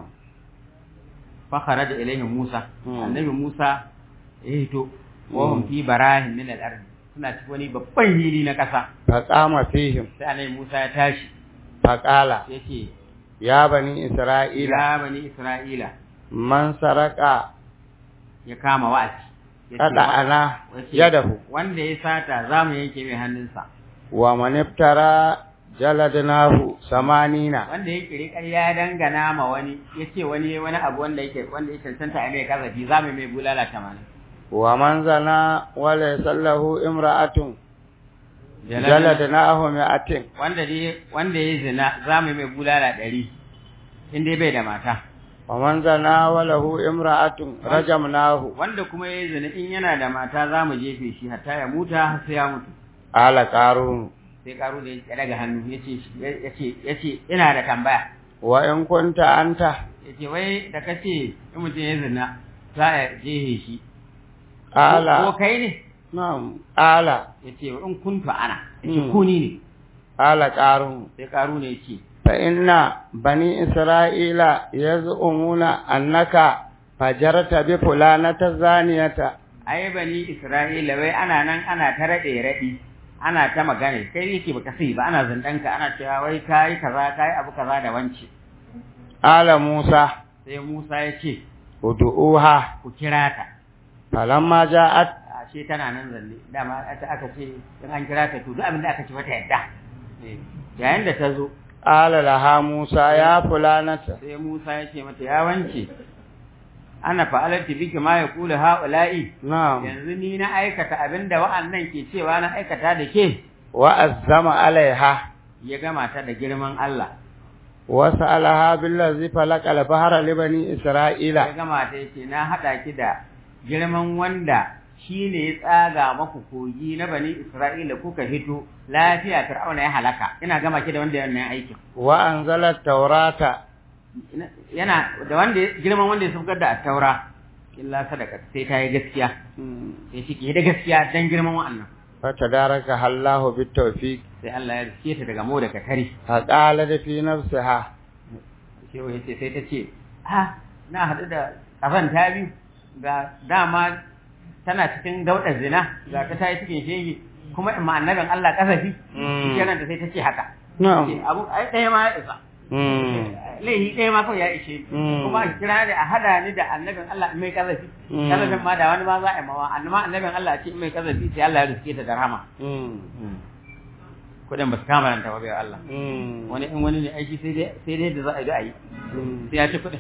Speaker 3: fa kharaja ilaihim Musa
Speaker 2: Mm.
Speaker 3: annabi Musa ya hito wa hum fi barahin min al-ard suna cikin wani babban hili na ƙasa
Speaker 2: faqama fihim
Speaker 3: sai annabi Musa ya tashi
Speaker 2: faqala
Speaker 3: yace
Speaker 2: ya bani isra'ila
Speaker 3: ya bani Isra'ila
Speaker 2: man saraka
Speaker 3: ya kama wa'azi Ya ce,
Speaker 2: kada
Speaker 3: wa-
Speaker 2: ana
Speaker 3: ya ce,
Speaker 2: yadahu
Speaker 3: wanda ya sata za mu yanke mai hannunsa
Speaker 2: wa man iftara jaladnahu samanina
Speaker 3: wanda ya kiri ƙarya ya dangana ma wani ya ce wani ya wani abu wanda yake wanda ya cancanta a mai kazafi za mu mai bulala tamanin
Speaker 2: wa man zana wa laysa lahu imra'atun jaladnahu mi'atin
Speaker 3: wanda dai wanda ya zina za mu mai bulala ɗari in dai bai da mata
Speaker 2: wa man zana wa lahu imra'atun rajamnahu
Speaker 3: wanda kuma ya zina in yana da mata za mu jefe shi hatta ya muta har sai ya mutu
Speaker 2: ala qarun
Speaker 3: sai karu da ya daga hannu ya ce ya ce ya ce ina da tambaya
Speaker 2: wa in kunta anta
Speaker 3: ya ce wai da ka ce in mutum ya zina za a jehe shi ko
Speaker 2: ala
Speaker 3: kai ne
Speaker 2: na'am ala
Speaker 3: ya ce in kuntu ana ya ce
Speaker 2: Mm.
Speaker 3: ku ni ne
Speaker 2: ala qarun
Speaker 3: sai karu ne ya ce
Speaker 2: fa inna bani isra'ila yaz'umuna annaka fajarta bi fulanata zaniyata
Speaker 3: ai bani isra'ila wai ana nan ana ta raɗe raɗi ana ta magana kai yake baka sai ba ana zandanka ana cewa wai kai kaza kai abu kaza da wance
Speaker 2: ala musa
Speaker 3: sai Musa ya ce
Speaker 2: ud'uha
Speaker 3: ku kira ta
Speaker 2: falamma ja'at
Speaker 3: ashe tana nan zanne dama aka aka ce in an kira ta to duk abin da aka ce mata yadda Eh, yayin da ta zo
Speaker 2: ala laha musa ya fulanata
Speaker 3: sai Musa ya ce mata ya wance ana fa'alati biki ma ya kula haula'i
Speaker 2: na'am
Speaker 3: yanzu ni na aikata abinda wa'annan ke cewa na aikata da ke
Speaker 2: wa azzama alaiha
Speaker 3: ya gama ta da girman Allah
Speaker 2: wa sa'alaha billazi falaka al-bahra li bani
Speaker 3: ya
Speaker 2: isra'ila
Speaker 3: gama ta yace na hada ki da girman wanda shine ya tsaga maku kogi na bani Isra'ila kuka hito lafiya Fir'auna ya halaka ina gama ki da wanda yana aikin
Speaker 2: wa anzala at-taurata
Speaker 3: Ina- yana da wanda ya- girman wanda ya sabgar da at-taura illa sadaka sai ta yi gaskiya sai shi ke da gaskiya dan girman wa'annan
Speaker 2: fatadaraka Allahu bitawfiq
Speaker 3: sai Allah ya riske ta daga mu da katari
Speaker 2: faqala fi nafsiha
Speaker 3: sai ya ce sai ta ce ha na haɗu da kafan ta biyu ga dama tana cikin daudar zina ga ta ta yi cikin shege kuma in ma annabin Allah kasafi
Speaker 2: Mm.
Speaker 3: kenan da sai ta ce haka
Speaker 2: na'am
Speaker 3: Ce, abu ai ɗaya ma ya isa
Speaker 2: mm
Speaker 3: laihi ɗaya ma kawai ya ishe ni.
Speaker 2: Mm.
Speaker 3: kuma a kira ni a hada ni da annabin Allah in mai kazafi
Speaker 2: Mm.
Speaker 3: kazafin ma da wani ma za a yi mawa annama annabin Allah a ce in mai kazafi sai Allah ya riske ta da rahama
Speaker 2: mm
Speaker 3: kudin ba su kama ranta ba bai wa Allah
Speaker 2: mm
Speaker 3: wani in wani ne aiki sai dai sai dai da za a yi da a yi sai ya ci kudin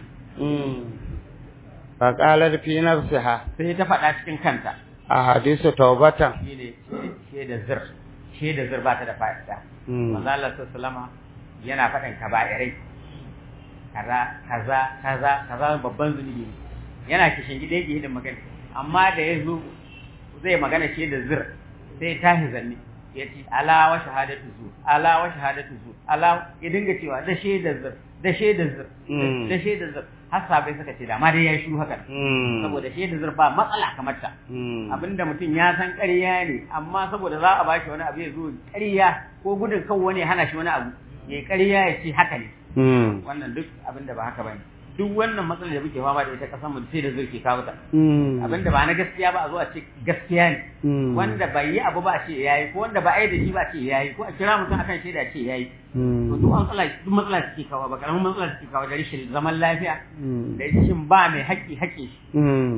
Speaker 2: faqala fi nafsiha
Speaker 3: sai ta faɗa cikin kanta
Speaker 2: ahadisu tawbatan
Speaker 3: shi ne shaida zir shaida zir ba ta da fa'ida manzo Allah sallallahu yana faɗin kaba'irai kaza kaza kaza kaza babban zunubi ne yana kishin gida yake hidin magana amma da ya zo zai magana ce da zir sai tashi zanne ya ce ala wa shahadatu zu ala wa shahadatu zu ala ya dinga cewa da shaidar zir da shaidar zir
Speaker 2: Mm.
Speaker 3: da shaidar zir har sabai suka ce da ma dai ya shiru haka saboda shaidar zir ba matsala kamar ta abinda mutum ya san ƙarya ne amma saboda za a ba shi wani abu ya zo ƙarya ko gudun kan wani ya hana shi wani abu ya ƙarya ya ce haka ne wannan duk abinda ba haka bane duk wannan matsalar da muke fama da ita kasan mu sai da zai ke kawo ta abinda ba na gaskiya ba a zo a ce gaskiya ne wanda bai yi abu ba a ce yayi ko wanda ba a yi da shi ba a ce yayi ko a kira mutum akan shaida a ce yayi to duk matsala duk matsala suke kawo ba karamin matsala suke kawo da rashin zaman lafiya da rashin ba mai haƙƙi haƙƙi shi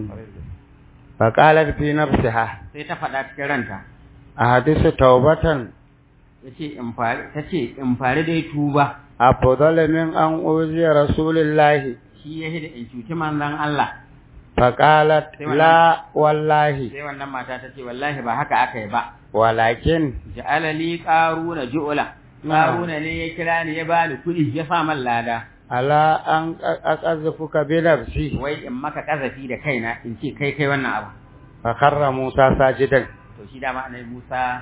Speaker 2: فقالت في نفسها
Speaker 3: sai ta faɗa cikin ranta
Speaker 2: أحدث توبة
Speaker 3: yace in fari tace in fari dai tuba
Speaker 2: أفضل من أن أوذي رسول الله
Speaker 3: shi ya da in cuci manzon Allah
Speaker 2: فقالت لا والله
Speaker 3: sai wannan mata ta ce wallahi ba haka aka yi ba
Speaker 2: ولكن
Speaker 3: ja'ala li qaruna ju'la qaruna ne ya kira ni ya bani kuɗi ya sa man lada
Speaker 2: على أن أقذفك بنفسي
Speaker 3: wai in maka kazafi da kaina in ce kai kai wannan abu
Speaker 2: فخر موسى ساجدا
Speaker 3: to shi dama annabi Musa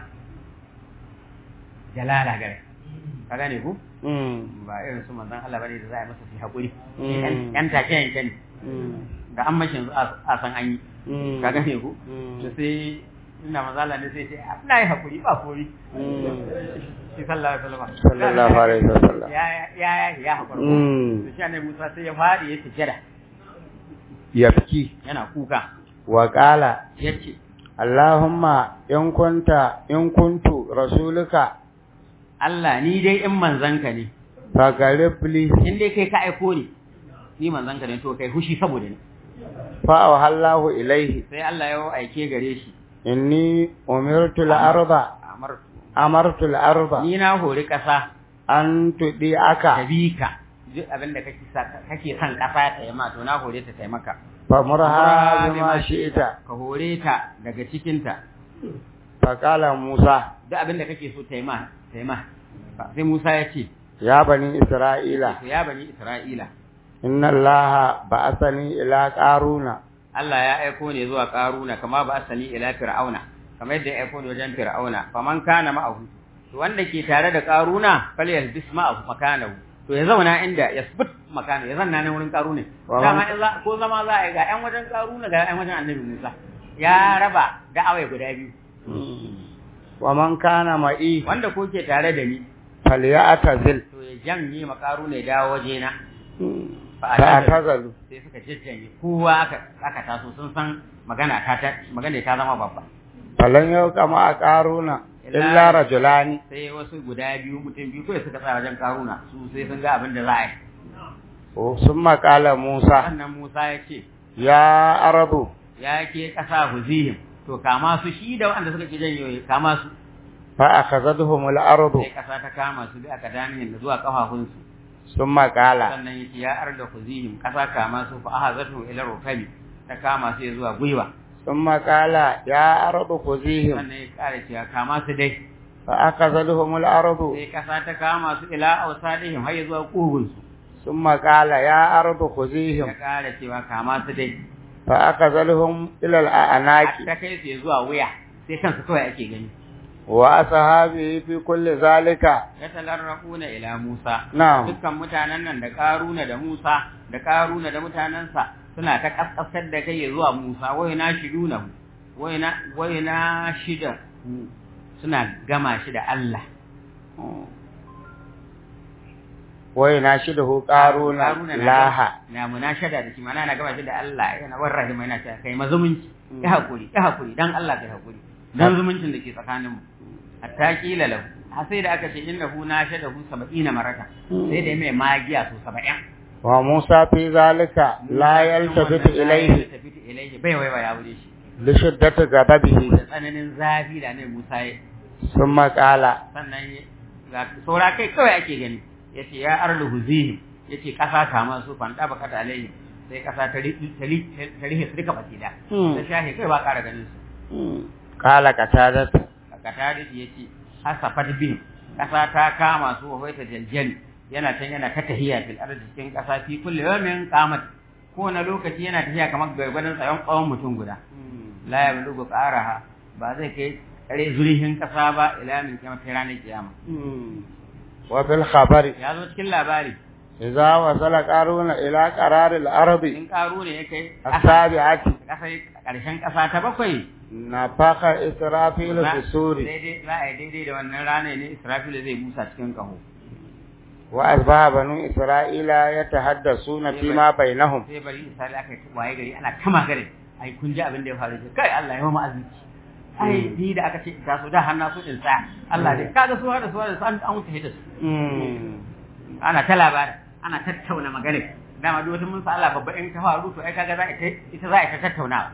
Speaker 3: jalala gare ka gane ku ba irin su manzon Allah bane da za a yi masa fi hakuri yan take yanke ne da an mashin a san an yi ka gane ku to sai ina mazala ne sai ce ina yi hakuri ba kori shi sallallahu alaihi wasallam
Speaker 2: sallallahu alaihi wasallam
Speaker 3: ya ya ya ya hakuri to shi annabi Musa sai ya fadi ya sujada
Speaker 2: yafki
Speaker 3: yana kuka
Speaker 2: wa qala
Speaker 3: yace
Speaker 2: Allahumma in kunta in kuntu rasuluka
Speaker 3: Allah ni dai in manzanka ne
Speaker 2: fagarib li
Speaker 3: in dai kai ka aiko ni ni manzanka ne to kai hushi saboda ni
Speaker 2: fa awhallahu ilaihi
Speaker 3: sai Allah ya aike gare shi
Speaker 2: inni umirtu al-arda
Speaker 3: amar
Speaker 2: amartu al-arda
Speaker 3: ni na hori kasa
Speaker 2: an tudi aka
Speaker 3: tabika duk abin da kake sa kake son kasa ta yi ma to na hore ta taimaka
Speaker 2: famurha bima shi'ita
Speaker 3: ka hore ta daga cikin ta
Speaker 2: fa qala Musa
Speaker 3: duk abin da kake so ta yi ma ta yi ma sai Musa ya ce
Speaker 2: ya bani Isra'ila
Speaker 3: ya bani Isra'ila
Speaker 2: inna Allaha ba'athani ila qaruna
Speaker 3: Allah ya aiko ne zuwa Qaruna kama ba asali ila Fir'auna kamar yadda ya aiko ne wajen Fir'auna faman kana ma'ahu to wanda ke tare da Qaruna falyalbis ma'ahu makanahu to ya zauna inda yasbut makana ya zanna nan wurin Qaruna dama in za ko zama za a yi ga ƴan wajen Qaruna ga ƴan wajen Annabi Musa ya raba da'awai guda biyu
Speaker 2: wa man kana ma'i
Speaker 3: wanda ko ke tare da ni
Speaker 2: falyatazil
Speaker 3: to ya janye makaruna ya dawo wajena
Speaker 2: fa atazalu
Speaker 3: sai suka jajjanye kowa aka aka taso sun san magana ta ta magana ta zama babba
Speaker 2: falan yau kama a qaruna illa rajulani
Speaker 3: sai wasu guda biyu mutum biyu kawai suka tsaya wajen karuna su sai sun ga abin da za a yi
Speaker 2: summa qala Musa
Speaker 3: sannan Musa ya ce
Speaker 2: ya arabu
Speaker 3: ya ke kasa huzihim to kama su shi da wanda suka ke janyo kama su
Speaker 2: fa akhadhahum al-ardu
Speaker 3: sai kasa ta kama su bi aka danihin da zuwa kafafunsu
Speaker 2: summa qala
Speaker 3: sannan yace ya arda huzihim kasa kama su fa ahazatu ila rukabi ta kama su ya zuwa gwiwa
Speaker 2: summa qala ya ardu khuzihim
Speaker 3: sannan ya kare cewa kama su dai
Speaker 2: fa akhadhahum al-ardu
Speaker 3: sai kasa ta kama su ila ausadihim har ya zuwa kugunsu
Speaker 2: summa qala ya ardu khuzihim
Speaker 3: ya kare cewa kama su dai
Speaker 2: fa akhadhahum ila al-anaqi
Speaker 3: ta kai su ya zuwa wuya sai kansu kawai ake gani
Speaker 2: wa ashabi fi kulli zalika
Speaker 3: ya talarraquna ila Musa
Speaker 2: na'am
Speaker 3: dukkan mutanen nan da Karuna da Musa da Karuna da mutanansa suna ta kaskasar da kai zuwa Musa wai na shiduna wai na wai na shida suna gama shi da Allah
Speaker 2: wai na shi da hu qaruna laha
Speaker 3: na munashada da shi mana na gama shi da Allah yana warrahima yana cewa kai mazumunci ya hakuri ya hakuri dan Allah kai hakuri dan zumuncin da ke tsakaninmu hatta kila lahu har sai da aka ce innahu nashadahu 70 marata sai da mai magiya su 70
Speaker 2: wa Musa fi zalika la yaltafitu ilayhi
Speaker 3: yaltafitu ilayhi bai wai ya wure shi
Speaker 2: li shiddati ghadabihi
Speaker 3: da tsananin zafi da ne Musa ya
Speaker 2: summa qala
Speaker 3: sannan ga saura kai kawai ake gani yace ya arlu huzihim yace kasa kama su fanda baka ta alayhi sai kasa ta rihi ta rihi su duka baki da ta shahe kai ba ƙara ganin su
Speaker 2: qala qatadat
Speaker 3: qatadat yace hasafat bin kasa ta kama su wa ta jaljali yana can yana ta tahiya fil ardi cikin kasa fi kulli yawmin qamat kowane lokaci yana tafiya kamar gwargwadon tsayon tsawon mutum guda la ya bulugu qaraha ba zai kai kare zurihin kasa ba ila min kiyama sai ranar kiyama
Speaker 2: wa fil khabari
Speaker 3: ya zo cikin labari
Speaker 2: idza wasala qaruna ila qararil ardi
Speaker 3: in karu ne ya kai
Speaker 2: asabi'ati
Speaker 3: kasa karshen kasa ta bakwai
Speaker 2: nafaka israfil fi suri
Speaker 3: daidai za a yi daidai da wannan rana ne israfil zai busa cikin kaho
Speaker 2: wa asbaha banu isra'ila yatahaddasuna fima bainahum
Speaker 3: sai bari isra'ila aka yi waye gari ana kama gare ai kun ji abin da ya faru kai Allah ya ma azuci ai ni da aka ce ta so da hanna su din sa Allah dai kaga su da su da su an an wuce da su ana ta labarin ana tattauna magana dama duk wata mun sa Allah babba in ta faru to ai kaga za ita ita za ta tattauna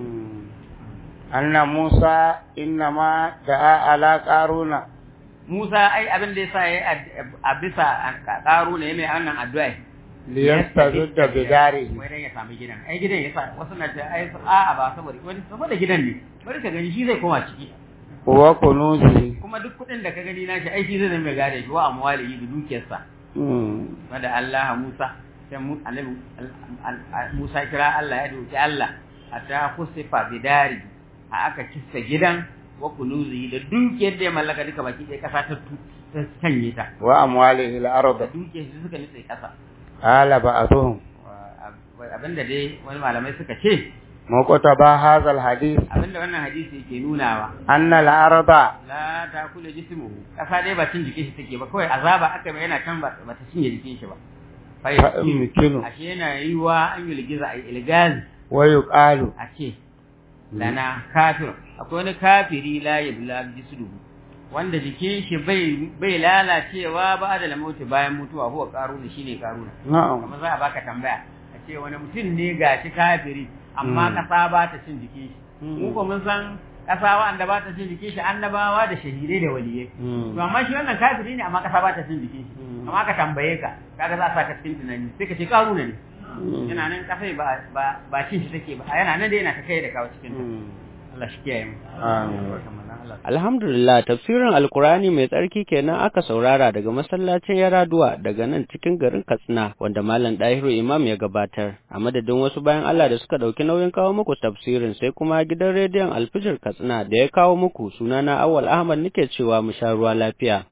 Speaker 2: anna Musa innama da'a ala qaruna
Speaker 3: Musa ai abin da yasa yayi a bisa qaruna yayi mai wannan addu'a
Speaker 2: liyastazudda bidari
Speaker 3: wai dan ya samu gidan ai gidan yasa wasu na ta ai a'a ba saboda wani saboda gidan ne bari ka gani shi zai koma ciki
Speaker 2: wa kunuzi
Speaker 3: kuma duk kuɗin da ka gani na shi ai shi zai zama gare shi wa amwalihi da dukiyarsa wanda Allah Musa sai mu annabi Musa kira Allah ya doki Allah hatta kusifa bidari a aka kissa gidan wa kunuzi da dukiyar da ya mallaka duka baki ɗaya ƙasa ta ta canye ta
Speaker 2: wa amwalihi
Speaker 3: da
Speaker 2: al-ard
Speaker 3: dukiyar su suka nutse ƙasa
Speaker 2: qala ba'dhum
Speaker 3: abinda dai wani malamai suka ce
Speaker 2: muqtaba hadha al-hadith
Speaker 3: abinda wannan hadisi yake nunawa
Speaker 2: anna al-arda
Speaker 3: la ta kula jismuhu ƙasa dai ba cin jikin shi take ba kawai azaba aka mai yana can ba ba ta cinye jikin shi ba fa
Speaker 2: yumkinu
Speaker 3: ashe yana yiwa an yi ligiza a ilgazi
Speaker 2: wa yuqalu
Speaker 3: a ce lana kafir akwai wani kafiri la yabla jisduhu wanda jikin shi bai bai lalacewa ba da lamauti bayan mutuwa huwa karuna shine karuna
Speaker 2: na'am
Speaker 3: kuma za a baka tambaya a ce wani mutum ne gashi kafiri amma kasa ba ta cin jikin shi mu ko mun san kasa wanda ba ta cin jikin shi annabawa da shahidai da waliyai to amma shi wannan kafiri ne amma kasa ba ta cin jikin shi amma ka tambaye ka kaga za a saka cikin tunani sai ka ce karuna ne yana nan kafai ba ba ba cin shi take ba yana nan da yana ta kai da kawo cikin ta Allah shi kiyaye mu
Speaker 2: amin
Speaker 1: Alhamdulillah tafsirin Alkurani mai tsarki kenan aka saurara daga masallacin Yaraduwa daga nan cikin garin Katsina wanda Malam Dahiru Imam ya gabatar a madadin wasu bayan Allah da suka dauki nauyin kawo muku tafsirin sai kuma gidan rediyon Alfijir Katsina da ya kawo muku sunana Awal Ahmad nake cewa mu sha ruwa lafiya